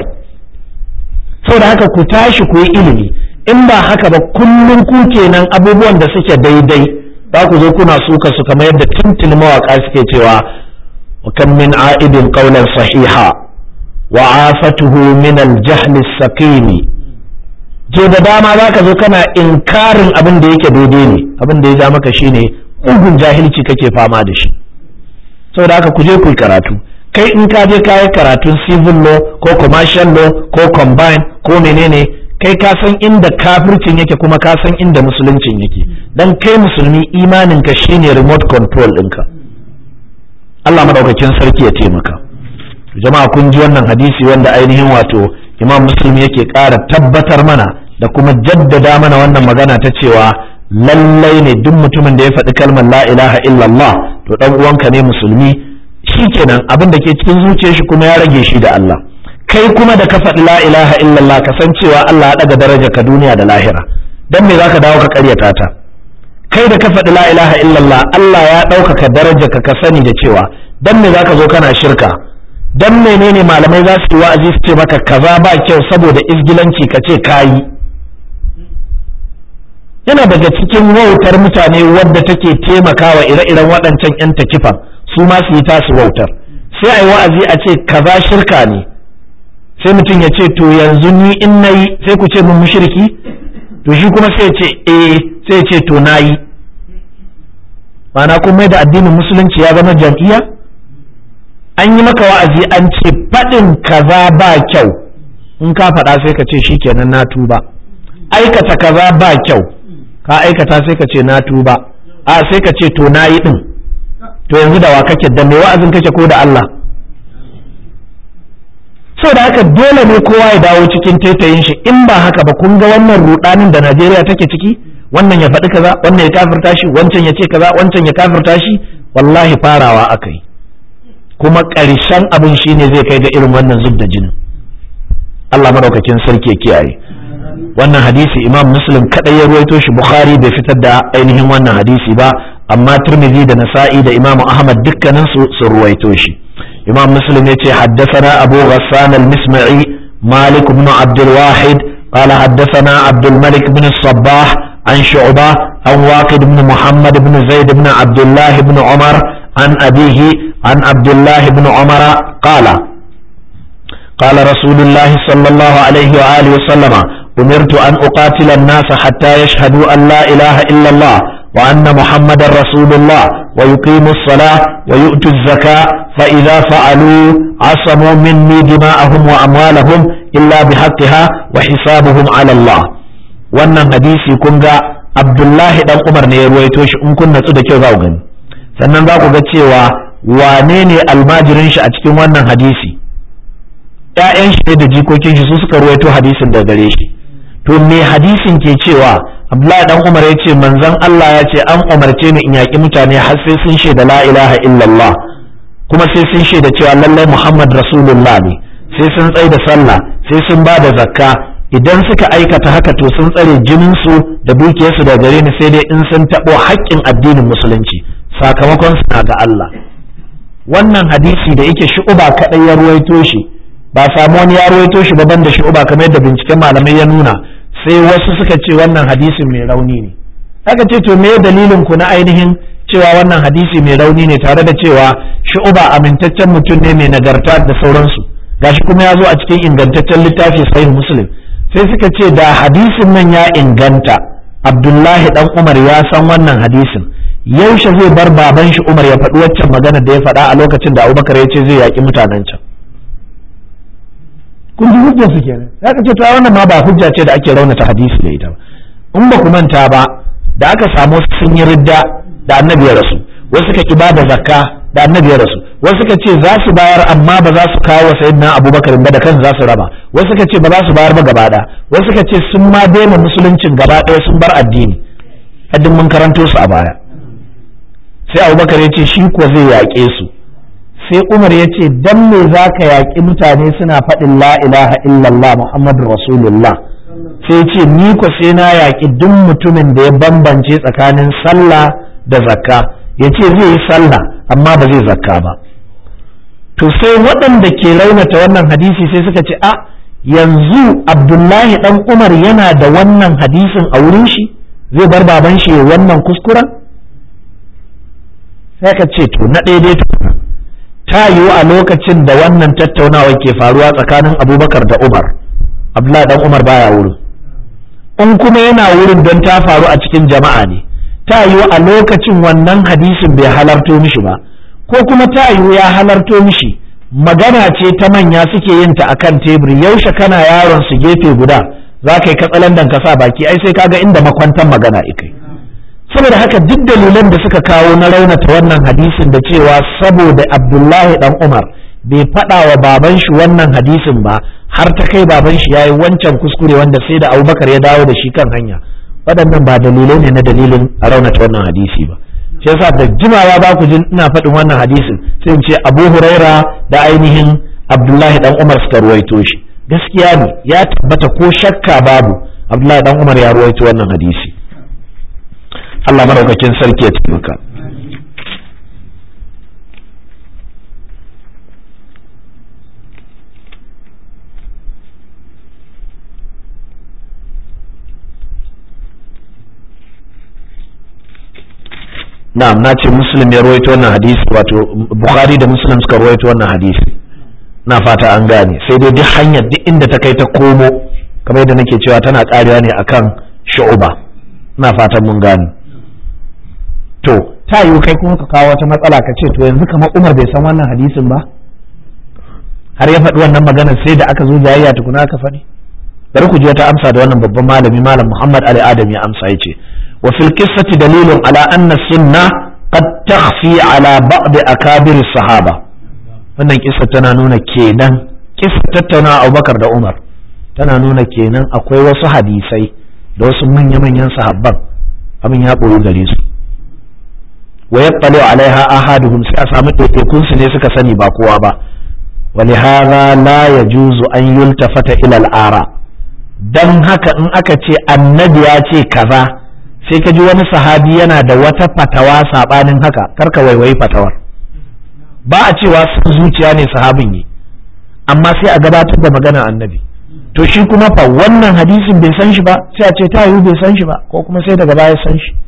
saboda haka ku tashi ku yi ilimi in ba haka ba kullum ku kenan abubuwan da suke daidai za ku zo kuna suka su kamar yadda tuntuni mawaka suke cewa wa kan min a'idin qawlan sahiha wa afatuhu min al-jahl as-saqimi je da dama za ka zo kana inkarin abin da yake daidai ne abin da ya ja maka shine ugun jahilci kake fama da shi saboda haka ku je ku yi karatu kai in ka je kayi karatun civil law ko commercial law ko combine ko menene kai ka san inda kafircin yake kuma ka san inda musuluncin yake dan kai musulmi imanin ka shine remote control ɗinka Allah madaukakin sarki ya taimaka jama'a kun ji wannan hadisi wanda ainihin wato imam muslim yake ƙara tabbatar mana da kuma jaddada mana wannan magana ta cewa lallai ne duk mutumin da ya faɗi kalmar la ilaha illallah to dan uwanka ne musulmi shikenan abin da ke cikin zuciyar shi kuma ya rage shi da Allah kai kuma da ka faɗi la ilaha illallah ka san cewa Allah ya ɗaga daraja ka duniya da lahira dan me zaka dawo ka ƙaryata ta kai da ka faɗi la ilaha illallah Allah ya ɗaukaka daraja ka ka sani da cewa dan me zaka zo kana shirka dan menene malamai za su yi wa'azi su ce maka kaza ba kyau saboda izgilanci ka ce kayi yana daga cikin wautar mutane wadda take taimakawa ire-iren waɗancan 'yan takifan su ma su yi tasu wautar sai a yi wa'azi a ce kaza shirka ne sai mutum ya ce to yanzu ni in na yi sai ku ce mun mushriki to shi kuma sai ya ce eh sai ya ce to na yi ma'ana kun mai da addinin musulunci ya zama jam'iyya an yi maka wa'azi an ce faɗin kaza ba kyau in ka faɗa sai ka ce shikenan na tuba aikata kaza ba kyau ka aikata sai ka ce na tuba a sai ka ce to na yi ɗin to yanzu da wa kake da mai wa'azin kake ko da Allah so da haka dole ne kowa ya dawo cikin taitayin shi in ba haka ba kun ga wannan rudanin da Najeriya take ciki wannan ya faɗi kaza wannan ya kafirta shi wancan ya ce kaza wancan ya kafirta shi wallahi farawa aka yi kuma ƙarshen abin shine zai kai ga irin wannan zub da jinin Allah madaukakin sarki ya kiyaye wannan hadisi imam muslim kadai ya ruwaito shi bukhari bai fitar da ainihin wannan hadisi ba amma tirmidhi da nasa'i da imam ahmad dukkanin su sun ruwaito shi imam muslim ya ce haddasana abu ghassan al-misma'i malik ibn abd al-wahid قال حدثنا عبد الملك بن الصباح عن شعبة عن واقد بن محمد بن زيد بن عبد الله بن عمر عن أبيه عن عبد الله بن عمر قال قال رسول الله صلى الله عليه وآله وسلم أمرت أن أقاتل الناس حتى يشهدوا أن لا إله إلا الله وأن محمد رسول الله ويقيموا الصلاة ويؤتوا الزكاة فإذا فعلوا عصموا مني دماءهم وأموالهم إلا بحقها وحسابهم على الله wannan hadisi kun ga Abdullahi dan Umar ne ya ruwaito shi in kun natsu da kyau za ku gani sannan za ku ga cewa wane ne almajirin shi a cikin wannan hadisi ‘ya'yan shi da jikokin shi su suka ruwaito hadisin da gare shi to me hadisin ke cewa Abdullahi dan Umar ya ce manzon Allah ya ce an umarce ni in yaƙi mutane har sai sun shaida la ilaha illallah kuma sai sun shaida cewa lallai Muhammad Rasulullah ne sai sun tsaye da sallah sai sun ba da zakka idan suka aikata haka to sun tsare jininsu da dukiyarsu da gare ni sai dai in sun taɓo haƙƙin addinin musulunci sakamakon suna ga Allah wannan hadisi da yake shu'uba kaɗai ya ruwaito shi ba samu wani ya ruwaito shi ba da shu'uba kamar yadda binciken malamai ya nuna sai wasu suka ce wannan hadisin mai rauni ne aka ce to me dalilin ku na ainihin cewa wannan hadisi mai rauni ne tare da cewa shu'uba amintaccen mutum ne mai nagarta da sauransu gashi kuma ya zo a cikin ingantaccen littafi sahih muslim sai suka ce da hadisin nan ya inganta abdullahi dan umar ya san wannan hadisin yaushe zai bar baban shi umar ya faɗi waccan magana da ya faɗa a lokacin da abubakar ya ce zai yaƙi mutanen can kun ji hujjar su kenan ya ka ce to wannan ma ba hujja ce da ake raunata hadisi da ita ba in ba ku manta ba da aka samu sun yi ridda da annabi ya rasu wasu suka ki ba da zakka da annabi ya rasu wasu suka ce za su bayar amma ba za su kawo sayyidina abubakar ba da kan za su raba wasu suka ce ba za su bayar ba gaba ɗaya wasu suka ce sun ma daina musuluncin gaba ɗaya sun bar addini haddin mun karanto su a baya sai abubakar ya ce shi kuwa zai yaƙe su sai umar ya ce dan me za ka yaƙi mutane suna faɗin la ilaha illallah muhammadu rasulullah sai ce ni ko sai na yaƙi duk mutumin da ya bambance tsakanin sallah da zakka ya ce zai yi sallah amma ba zai zakka ba to sai waɗanda ke raunata wannan hadisi sai suka ce a yanzu abdullahi ɗan umar yana da wannan hadisin a wurin shi zai bar baban shi wannan kuskuren sai ka ce to na ɗaya ta yiwu a lokacin da wannan tattaunawa ke faruwa tsakanin abubakar da umar abdullahi ɗan umar baya wurin in kuma yana wurin don ta faru a cikin jama'a ne ta yiwu a lokacin wannan hadisin bai halarto mishi ba ko kuma ta yiwu ya halarto mishi magana ce ta manya suke yin ta akan tebur yaushe kana yaron su gefe guda za ka yi katsalandan ka sa baki ai sai kaga inda makwantan magana ikai saboda haka duk dalilan da suka kawo na raunata wannan hadisin da cewa saboda abdullahi dan umar bai faɗa wa baban shi wannan hadisin ba har ta kai baban shi yayi wancan kuskure wanda sai da abubakar ya dawo da shi kan hanya waɗannan ba dalilai ne na dalilin a raunata wannan hadisi ba shi yasa da jimawa ba ku jin ina faɗin wannan hadisin sai in ce abu huraira da ainihin abdullahi dan umar suka ruwaito shi gaskiya ne ya tabbata ko shakka babu abdullahi dan umar ya ruwaito wannan hadisi Allah maraukakin sarki ya taimaka na'am na ce muslim ya ruwaito wannan hadisi wato bukhari da muslim suka ruwaito wannan hadisi na fata an gane sai dai duk hanyar duk inda ta kai ta komo kamar yadda nake cewa tana karewa ne akan shu'uba na fatan mun gane to ta yiwu kai kuma ka kawo wata matsala ka ce to yanzu kamar umar bai san wannan hadisin ba har ya faɗi wannan magana sai da aka zo jayayya tukuna aka faɗi bari ku ji wata amsa da wannan babban malami malam muhammad ali adam ya amsa ya ce وفي القصة دليل على أن السنة قد تخفي على بعض أكابر الصحابة wannan kisa tana nuna kenan kisa tattauna Abubakar da Umar tana nuna kenan akwai wasu hadisai da wasu manya-manyan sahabban abin ya ɓoyi gare su wa yattalu alaiha ahaduhum sai a samu ɗaiɗaikun su ne suka sani ba kowa ba ولهذا لا يجوز أن يلتفت إلى الآراء dan haka in aka ce annabi ya ce kaza sai ka ji wani sahabi yana da wata fatawa sabanin haka karka waiwayi fatawar ba a cewa sun zuciya ne sahabin yi amma sai a gabatar da magana annabi to shi kuma fa wannan hadisin bai san shi ba sai a ce ta yiwu bai san shi ba ko kuma sai daga baya san shi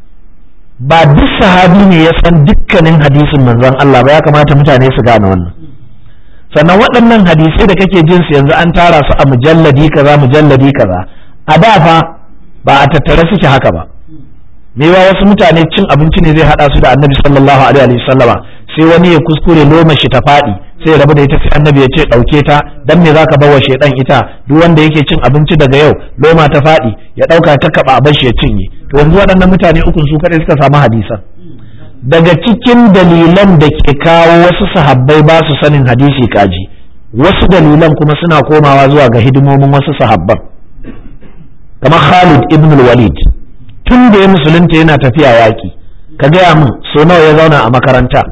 ba duk sahabi ne ya san dukkanin hadisin manzon Allah ba ya kamata mutane su gane wannan sannan waɗannan hadisai da kake jin su yanzu an tara su a mujalladi kaza mujalladi kaza a da fa ba a tattare suke haka ba mewa wasu mutane cin abinci ne zai hada su da annabi sallallahu alaihi wa sallama sai wani ya kuskure loma shi ta faɗi sai ya rabu da ita sai annabi ya ce ɗauke ta dan me zaka bawa shedan ita duk wanda yake cin abinci daga yau loma ta faɗi ya ɗauka ta kaba a shi ya cinye to yanzu waɗannan mutane ukun su kadai suka samu hadisan daga cikin dalilan da ke kawo wasu sahabbai ba su sanin hadisi kaji wasu dalilan kuma suna komawa zuwa ga hidimomin wasu sahabban kamar Khalid ibn walid tun da ya musulunta yana tafiya yaƙi ka gaya min so nawa ya zauna a makaranta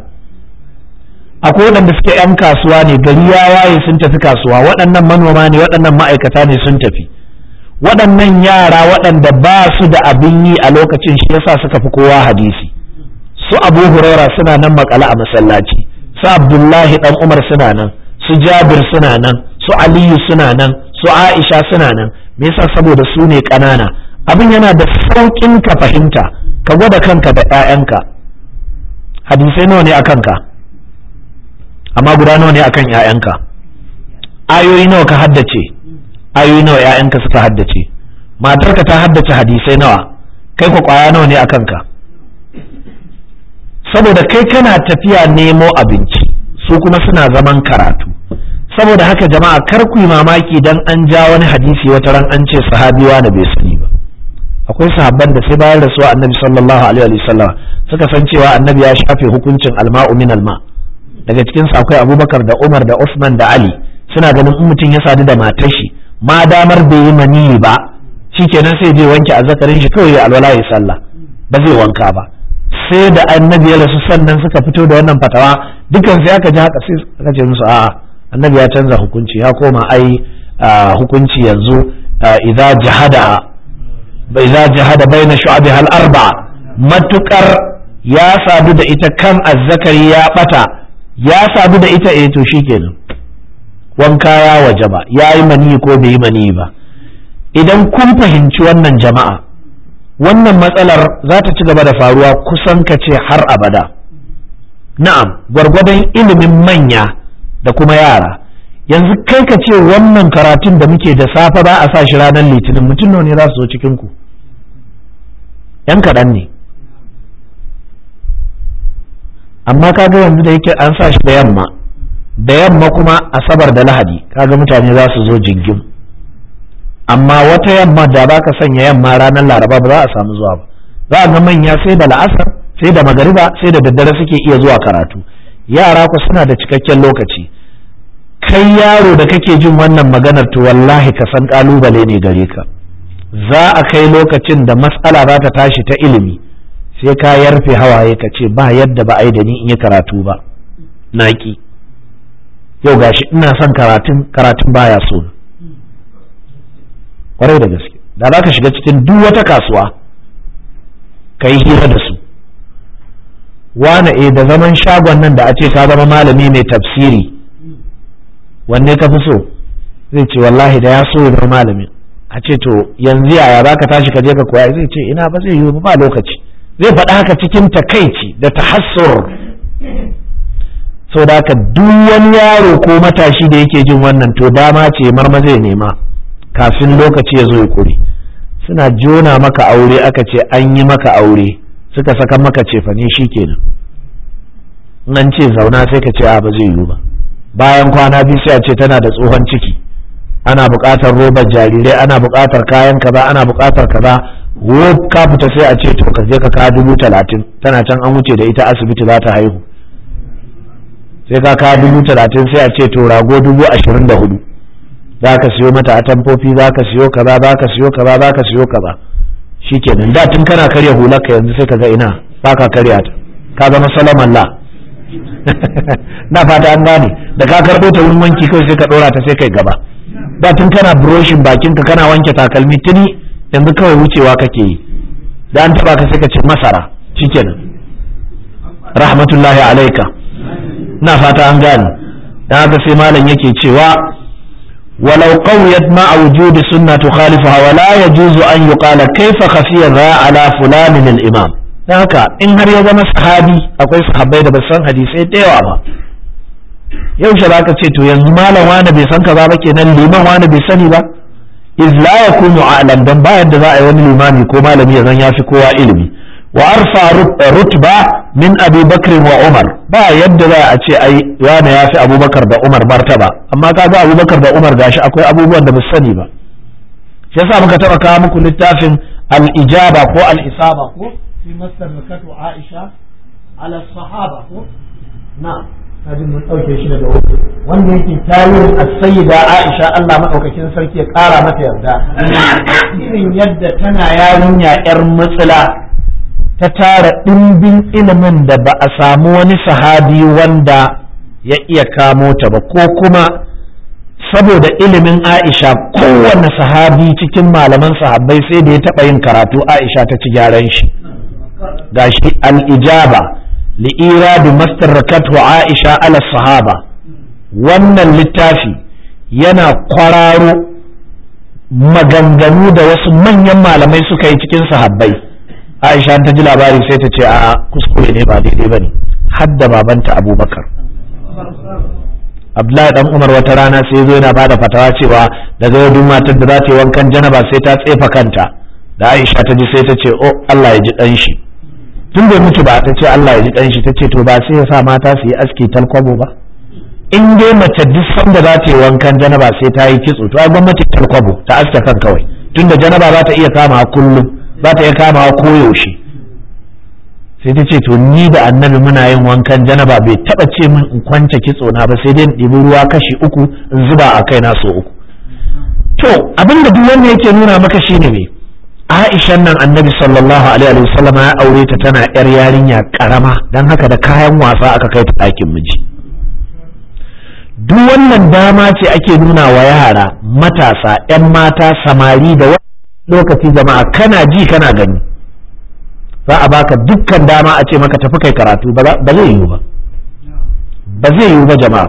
akwai waɗanda suke 'yan kasuwa ne gari ya waye sun tafi kasuwa waɗannan manoma ne waɗannan ma'aikata ne sun tafi waɗannan yara waɗanda ba su da abin yi a lokacin shi yasa suka fi kowa hadisi su abu huraira suna nan makala a masallaci su abdullahi dan umar suna nan su jabir suna nan su aliyu suna nan su aisha suna nan me yasa saboda su ne ƙanana abin yana da sauƙin ka fahimta ka gwada kanka da 'ya'yanka hadisai nawa ne a kanka amma guda nawa ne akan 'ya'yanka ayoyi nawa ka haddace ayoyi nawa 'ya'yanka suka haddace matarka ta haddace hadisai nawa kai ku kwaya nawa ne a kanka saboda kai kana tafiya nemo abinci su kuma suna zaman karatu saboda haka jama'a kar ku yi mamaki dan an ja wani hadisi wata ran an ce sahabiwa da bai sani ba akwai sahabban da sai bayan rasuwa annabi sallallahu alaihi wa sallam suka san cewa annabi ya shafe hukuncin alma'u min alma daga cikin su akwai abubakar da umar da usman da ali suna ganin in mutum ya sadu da matar shi ma damar bai yi maniyi ba shikenan sai je wanke azzakarin shi kawai ya alwala ya sallah ba zai wanka ba sai da annabi ya rasu sannan suka fito da wannan fatawa dukan sai aka ji haka sai aka ce musu a'a annabi ya canza hukunci ya koma ai hukunci yanzu idza jahada idza jahada baina shu'abiha al-arba matukar ya sadu da ita kan azzakari ya bata ya sadu da ita eh to shikenan wanka ya wajaba yayi mani ko bai yi mani ba idan kun fahimci wannan jama'a wannan matsalar za ta ci gaba da faruwa kusan ka ce har abada na'am gwargwadon ilimin manya da kuma yara yanzu kai ka ce wannan karatun da muke da safe ba a sa shi ranar litinin mutum nawa ne za su zo cikin ku yan kaɗan ne amma kaga yanzu da yake an sa shi da yamma da yamma kuma asabar da lahadi kaga mutane za su zo jingim amma wata yamma da ba ka sanya yamma ranar laraba ba za a samu zuwa ba za a ga manya sai da la'asar sai da magariba sai da daddare suke iya zuwa karatu yara ku suna da cikakken lokaci kai yaro da kake jin wannan maganar to wallahi ka san kalubale ne gare ka za a kai lokacin da matsala za ta tashi ta ilimi sai ka yarfe hawaye ka ce ba yadda ba a yi da ni in yi karatu ba naki yau gashi ina son karatun karatun baya so kwarai da gaske da za ka shiga cikin duk wata kasuwa ka yi hira da su wane e da zaman shagon nan da a ce ka zama malami mai tafsiri wanne ka fi so zai ce wallahi da ya so ya zama malami a ce to yanzu yaya za ka tashi ka je ka koya zai ce ina ba zai yi ba lokaci zai faɗa haka cikin takaici da tahassur sau da haka duk wani yaro ko matashi da yake jin wannan to dama ce marma zai nema kafin lokaci ya zo ya kure suna jona maka aure aka ce an yi maka aure suka saka maka cefane shi kenan nan ce zauna sai ka ce a ba zai yiwu ba bayan kwana biyu sai a ce tana da tsohon ciki ana buƙatar robar jarirai ana buƙatar kayan kaza ana buƙatar kaza wo ka fita sai a ce to ka je ka kawo dubu talatin tana can an wuce da ita asibiti za ta haihu sai ka kawo dubu talatin sai a ce to rago dubu ashirin da hudu za ka siyo mata atamfofi za ka siyo kaza za ka siyo kaza za ka siyo kaza shikenan da tun kana karya hular ka yanzu sai ka ga ina ba ka karya ta ka zama salaman la na fata an gane da ka karɓo ta wurin wanki kawai sai ka ɗora ta sai kai gaba da tun kana broshin bakin ka kana wanke takalmi tuni yanzu kawai wucewa kake yi da an taba ka sai ka ce masara shikenan rahmatullahi alaika na fata an gane dan haka sai malam yake cewa ولو قويت مع وجود سنة تخالفها ولا يجوز أن يقال كيف خفي ذا على فلان الإمام haka in har ya zama sahabi akwai sahabbai da basu san hadisai da yawa ba yaushe za ka ce to yanzu malam wani bai san kaza ba kenan liman wani bai sani ba iz la yakunu a'lam dan ba yadda za a yi wani limami ko malami ya zan yafi kowa ilimi wa arfa rutba min abi bakr wa umar ba yadda za a ce ai wani yafi abubakar da umar martaba amma kaga abubakar da umar gashi akwai abubuwan da ba sani ba shi yasa muka taba kawo muku littafin al-ijaba ko al-isaba ko fi masarrakatu aisha ala sahaba ko na'am kaji mun ɗauke shi daga wuri wanda yake tarihin as-sayyida Aisha Allah madaukakin sarki ya ƙara mata yarda irin yadda tana yarinya yar matsala ta tara ɗimbin ilimin da ba a samu wani sahabi wanda ya iya kamo ta ba ko kuma saboda ilimin Aisha kowanne sahabi cikin malaman sahabbai sai da ya taɓa yin karatu Aisha ta ci gyaran shi gashi al-ijaba li'iradu mastarrakatu Aisha ala sahaba wannan littafi yana kwararo maganganu da wasu manyan malamai suka yi cikin sahabbai Aisha ta ji labari sai ta ce a kuskure ne ba daidai bane hadda babanta Abubakar Abdullahi dan Umar wata rana sai zo yana bada fatawa cewa daga yau duk matar da za ta yi wankan janaba sai ta tsefa kanta da Aisha ta ji sai ta ce oh Allah ya ji dan shi tun bai mutu ba ta ce Allah ya ji kanshi ta ce to ba sai ya sa mata su yi aski talkwabo ba in dai mace duk sanda za ta yi wankan janaba sai ta yi kitso to ai gwamnati talkwabo ta aske kan kawai tunda janaba za ta iya kama kullum za ta iya kama koyaushe sai ta ce to ni da annabi muna yin wankan janaba bai taba ce min in kwance kitso na ba sai dai in ɗibi ruwa kashi uku in zuba a kai na so uku to abinda duk wanda yake nuna maka shine me Aishan nan annabi sallallahu alaihi wasallam ya aure ta tana yar yarinya karama dan haka da kayan wasa aka kai ta ɗakin miji duk wannan dama ce ake nuna wa yara matasa 'yan mata samari da lokaci jama'a kana ji kana gani za a baka dukkan dama a ce maka tafi kai karatu ba zai yiwu ba ba zai yiwu ba jama'a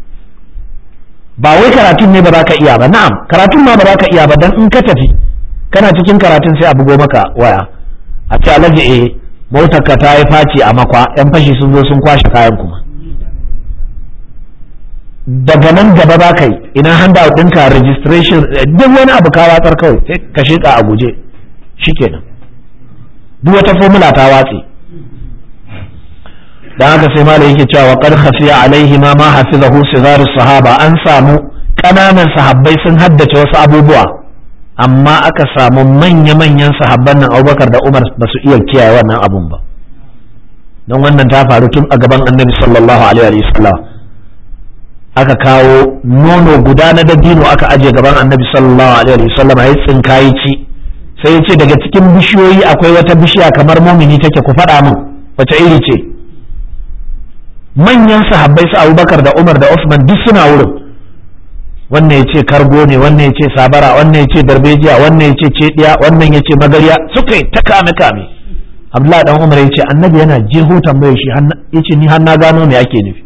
ba wai karatun ne ba za ka iya ba na'am karatun ma ba za ka iya ba dan in ka tafi kana cikin karatun sai a bugo maka waya a ce alhaji eh motar ka ta yi faci a makwa yan fashi sun zo sun kwashe kayan kuma daga nan gaba ba kai ina handa ɗinka registration duk wani abu ka watsar kawai sai ka sheka a guje shikenan duk wata formula ta watse dan haka sai malai yake cewa qad khafiya alaihi ma ma hafizahu sigaru sahaba an samu kananan sahabbai sun haddace wasu abubuwa amma aka samu manya-manyan sahabban nan Abubakar da Umar ba su iya kiyaye wannan abun ba don wannan ta faru tun a gaban Annabi sallallahu alaihi wasallam aka kawo nono guda na dabino aka aje gaban Annabi sallallahu alaihi wasallam ya tsinkayi ci sai ya ce daga cikin bishiyoyi akwai wata bishiya kamar mumini take ku faɗa min wace iri ce manyan sahabbai su abubakar da umar da usman duk suna wurin wannan ya ce kargo ne wannan ya ce sabara wannan ya ce darbejiya wannan ya ce cediya wannan ya ce magarya suka yi ta kame kame abdullahi dan umar ya ce annabi yana jeho tambayar shi ya ce ni har na gano me ake nufi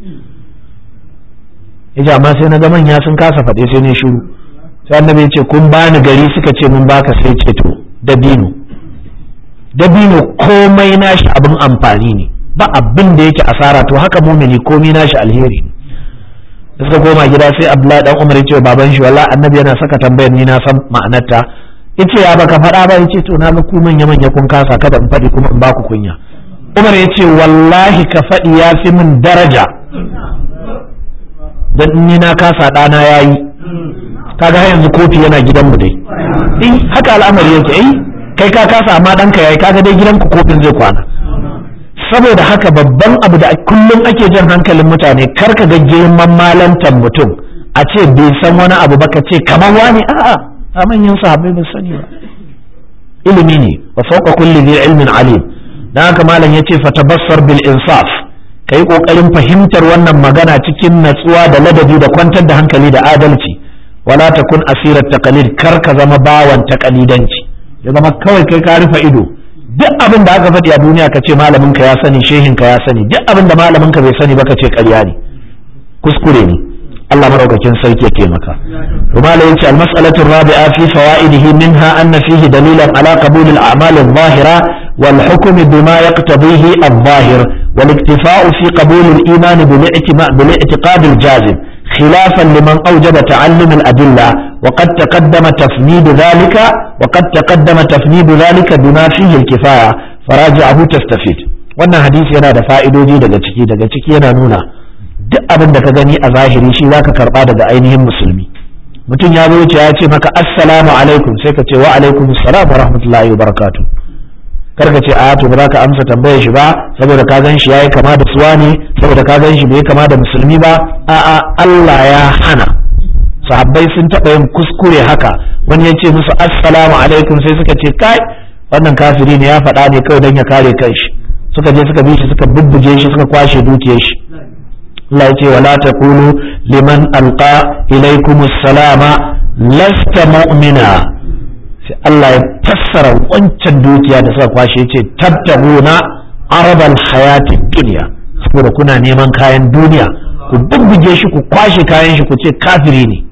ya ce amma sai na ga manya sun kasa faɗe sai ne shiru sai annabi ya ce kun bani gari suka ce mun baka sai ce to dabino dabino komai nashi abin amfani ne ba abin da yake asara to haka mumini komai nashi alheri ne da suka koma gida sai abdullahi dan umar ya ce baban shi wallahi annabi yana saka tambayar ni na san ma'anarta yace ya baka faɗa ba yace to na ga ku manya manya kun kasa kada in faɗi kuma in ba ku kunya umar ya ce wallahi ka faɗi ya fi min daraja dan ni na kasa ɗana yayi kaga har yanzu kofi yana gidanmu dai eh haka al'amari yake eh kai ka kasa amma ɗanka yayi kaga dai gidanku kofin zai kwana saboda haka babban abu da kullum ake jan hankalin mutane kar ka ga girman malantar mutum a ce bai san wani abu ba ka ce kamar wani a'a a manyan sahabbai ba sani ba ilimi ne wa fawqa kulli dhi ilmin alim dan haka malam yace fatabassar bil insaf kai kokarin fahimtar wannan magana cikin natsuwa da ladabi da kwantar da hankali da adalci wala takun asirat taqalid kar ka zama bawan taqalidanci ya zama kawai kai ka rufe ido duk abin da aka faɗi a duniya ka ce malamin ka ya sani shehin ka ya sani duk abin da malamin ka bai sani ba ka ce ƙarya ne kuskure ne Allah madaukakin sarki ya taimaka to malai yace al-mas'alatu rabi'a fi fawaidihi minha anna fihi dalilan ala qabul al-a'mal adh-dhahira wal hukm bima yaqtadihi adh-dhahir wal iktifa'u fi qabul al-iman bil i'tiqad al-jazim خلافا لمن أوجب تعلم الأدلة وقد تقدم تفنيد ذلك وقد تقدم تفنيد ذلك بما فيه الكفاية فراجعه تستفيد wannan hadisi yana da fa'idoji daga ciki daga ciki yana nuna duk abin da ka gani a zahiri shi zaka karba daga ainihin musulmi mutum ya zo ya ce maka assalamu alaikum sai ka ce wa alaikum assalam wa rahmatullahi wa barakatuh kar ka ce a to ba za ka amsa tambayar shi ba saboda ka gan shi yayi kama da suwa ne saboda ka gan shi bai kama da musulmi ba a'a Allah ya hana sahabbai sun taɓa yin kuskure haka wani ya ce musu assalamu alaikum sai suka ce kai wannan kafiri ne ya faɗa ne kawai don ya kare kanshi suka je suka bi shi suka bubbuge shi suka kwashe dukiyar shi Allah ya ce wala taqulu liman alqa ilaykum salama lasta mu'mina sai Allah ya fassara wancan dukiya da suka kwashe ya ce tattabuna arabal hayati dunya saboda kuna neman kayan duniya ku bubbuge shi ku kwashe kayan shi ku ce kafiri ne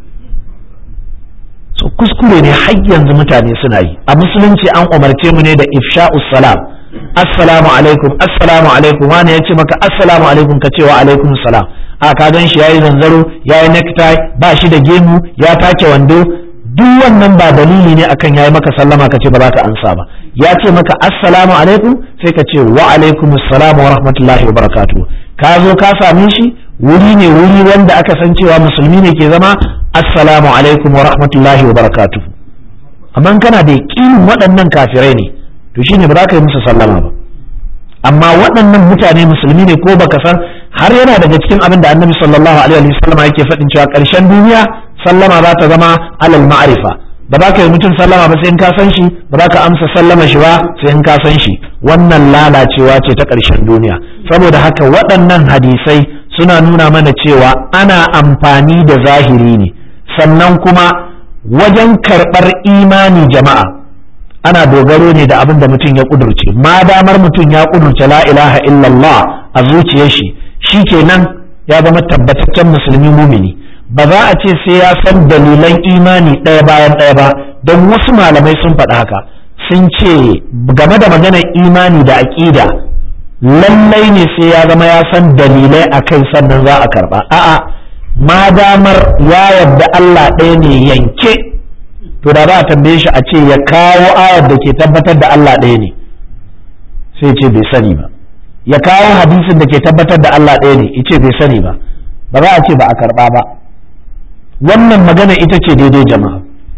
so kuskure ne har yanzu mutane suna yi a musulunci an umarce mu ne da ifsha'us salam assalamu alaikum assalamu alaikum wani ya ce maka assalamu alaikum ka ce wa alaikum salam a ka gan shi yayi zanzaro yayi necktie ba shi da gemu ya take wando duk wannan ba dalili ne akan yayi maka sallama ka ce ba za ka ansa ba ya ce maka assalamu alaikum sai ka ce wa alaikum assalam wa rahmatullahi wa barakatuh ka zo ka same shi wuri ne wuri wanda aka san cewa musulmi ne ke zama assalamu alaikum wa rahmatullahi wa barakatuh amma kana da yaƙinin waɗannan kafirai ne to shine ba za ka yi musu sallama ba amma waɗannan mutane musulmi ne ko baka san har yana daga cikin abin da annabi sallallahu alaihi wa sallam yake faɗin cewa ƙarshen duniya sallama za ta zama alal ma'arifa ba za ka yi mutum sallama ba sai in ka san shi ba za ka amsa sallama shi ba sai in ka san shi wannan lalacewa ce ta ƙarshen duniya saboda haka waɗannan hadisai suna nuna mana cewa ana amfani da zahiri ne sannan kuma wajen karɓar imani jama'a ana dogaro ne da abin da mutum ya ƙudurce ma damar mutum ya ƙudurce la ilaha illallah a zuciyar shi shi kenan ya zama tabbataccen musulmi mumini ba za a ce sai ya san dalilan imani ɗaya bayan ɗaya ba don wasu malamai sun faɗi haka sun ce game da maganar imani da aƙida lallai ne sai ya zama ya san dalilai a kai sannan za a karɓa a'a ma damar ya yarda Allah ɗaya ne yanke to da za a tambaye shi a ce ya kawo ayar da ke tabbatar da Allah ɗaya ne sai ce bai sani ba ya kawo hadisin da ke tabbatar da Allah ɗaya ne ya ce bai sani ba ba za a ce ba a karɓa ba wannan magana ita ce daidai jama'a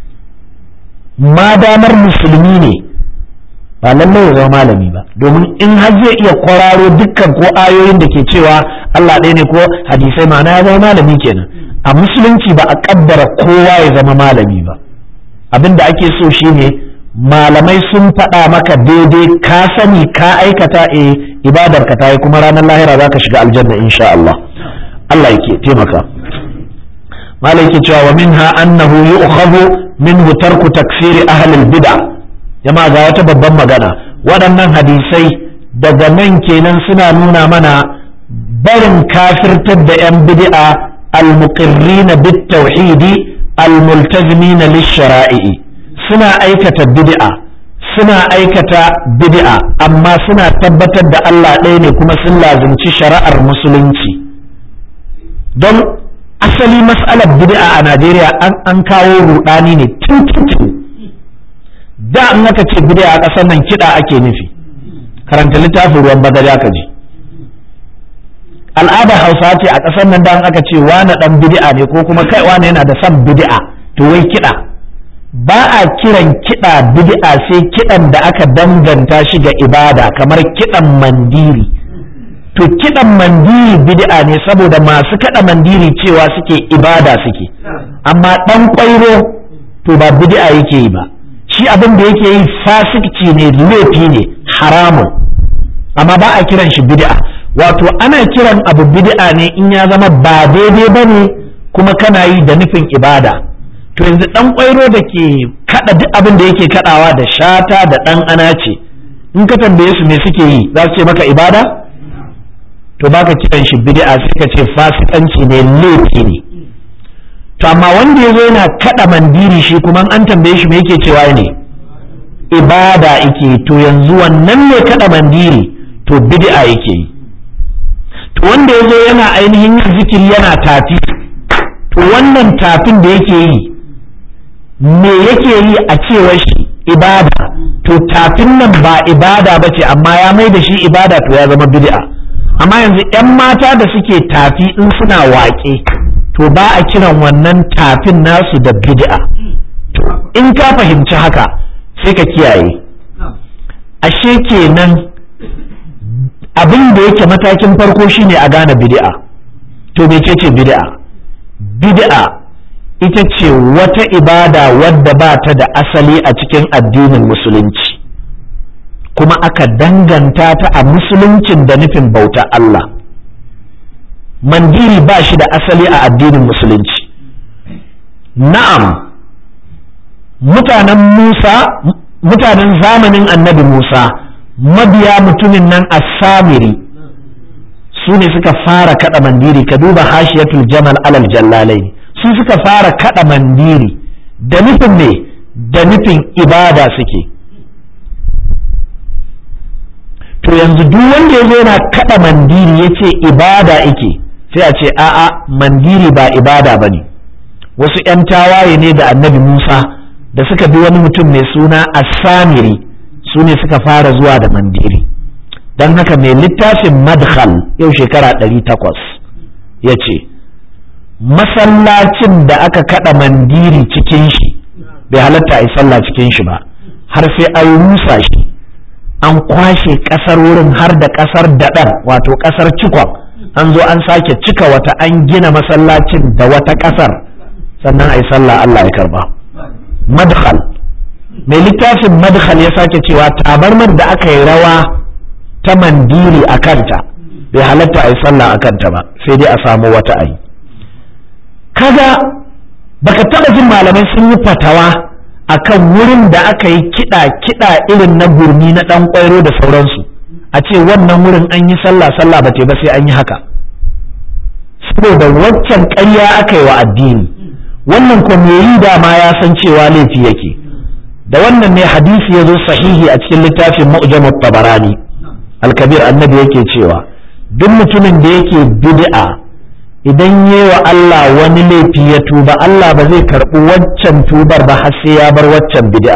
ma damar musulmi ne ba lallai ya zama malami ba domin in har zai iya kwararo dukkan ko ayoyin da ke cewa Allah ɗaya ne ko hadisai ma'ana ya zama malami kenan a musulunci ba a kaddara kowa ya zama malami ba abin da ake so shine malamai sun faɗa maka daidai ka sani ka aikata e ibadar ka tayi kuma ranar lahira za ka shiga aljanna insha Allah Allah yake taimaka malai yake cewa wa minha annahu yu'khadhu minhu tarku takfiri ahli al-bid'a jama'a ga wata babban magana waɗannan hadisai daga nan kenan suna nuna mana barin kafirtar da 'yan bid'a al-muqirrina bit-tauhidi al-multazimina lish-shara'i suna aikata bid'a suna aikata bid'a amma suna tabbatar da Allah ɗaya ne kuma sun lazimci shari'ar musulunci don asali mas'alar bid'a a Najeriya an kawo rudani ne tun da in aka ce bid'a a ƙasar nan kiɗa ake nufi karanta littafin ruwan bagaja ka ji al'adar hausa ce a ƙasar nan da aka ce wane ɗan bid'a ne ko kuma kai wane yana da son bid'a to wai kiɗa ba a kiran kiɗa bid'a sai kiɗan da aka danganta shi ga ibada kamar kiɗan mandiri to kiɗan mandiri bid'a ne saboda masu kaɗa mandiri cewa suke ibada suke amma ɗan ƙwairo to ba bid'a yake yi ba shi abin da yake yi fasikci ne laifi ne haramun amma ba a kiran shi bid'a wato ana kiran abu bid'a ne in ya zama ba daidai ba ne kuma kana yi da nufin ibada to yanzu dan kwairo da ke kada duk abin da yake kadawa da shata da dan ana ce in ka tambaye su me suke yi za su ce maka ibada to baka kiran shi bid'a sai ka ce fasikanci ne laifi ne to amma wanda yazo yana kada mandiri shi kuma an tambaye shi me yake cewa ne ibada yake to yanzu wannan ne kada mandiri to bid'a yake yi to wanda yazo yana ainihin yin zikiri yana tafi to wannan tafin da yake yi me yake yi a cewar shi ibada to tafin nan ba ibada ba ce amma ya mai da shi ibada to ya zama bid'a amma yanzu 'yan mata da suke tafi in suna waƙe to ba a kiran wannan tafin nasu da bid'a to in ka fahimci haka sai ka kiyaye ashe kenan abin da yake matakin farko shine a gane bid'a to mecece bid'a bid'a ita ce wata ibada wadda ba ta da asali a cikin addinin musulunci kuma aka danganta ta a musuluncin da nufin bauta Allah mandiri ba shi da asali a addinin musulunci na'am mutanen Musa mutanen zamanin annabi Musa mabiya mutumin nan as-samiri su ne suka fara kada mandiri ka duba hashiyatul jamal alal jallalai su suka fara kada mandiri da nufin ne da nufin ibada suke to yanzu duk wanda ya zo yana kada mandiri ya ce ibada ike sai a ce a'a mandiri ba ibada ba ne wasu 'yan tawaye ne da annabi musa da suka bi wani mutum mai suna asamiri su ne suka fara zuwa da mandiri don haka mai littafin madkhal yau shekara ɗari takwas ya ce masallacin da aka kada mandiri cikin shi bai halatta a yi sallah cikin shi ba har sai an rusa shi an kwashe ƙasar wurin har da ƙasar daɗar wato ƙasar cikon an zo an sake cika wata an gina masallacin da wata ƙasar sannan a yi sallah Allah ya karba madkhal mai littafin madkhal ya sake cewa tabarmar da aka yi rawa ta mandiri a kanta bai halatta a yi sallah a kanta ba sai dai a samu wata ayi kaga baka taba jin malamai sun yi fatawa akan wurin da aka yi kiɗa kiɗa irin na gurmi na ɗan ƙwairo da sauransu a ce wannan wurin an yi sallah sallah ba ba sai an yi haka saboda waccan ƙarya aka yi wa addini wannan ko me yi dama ya san cewa laifi yake da wannan ne hadisi ya zo sahihi a cikin littafin mu'jamut tabarani al-kabir annabi yake cewa duk mutumin da yake bid'a idan yi wa Allah wani laifi ya tuba Allah ba zai karɓi waccan tubar ba har sai ya bar waccan bid'a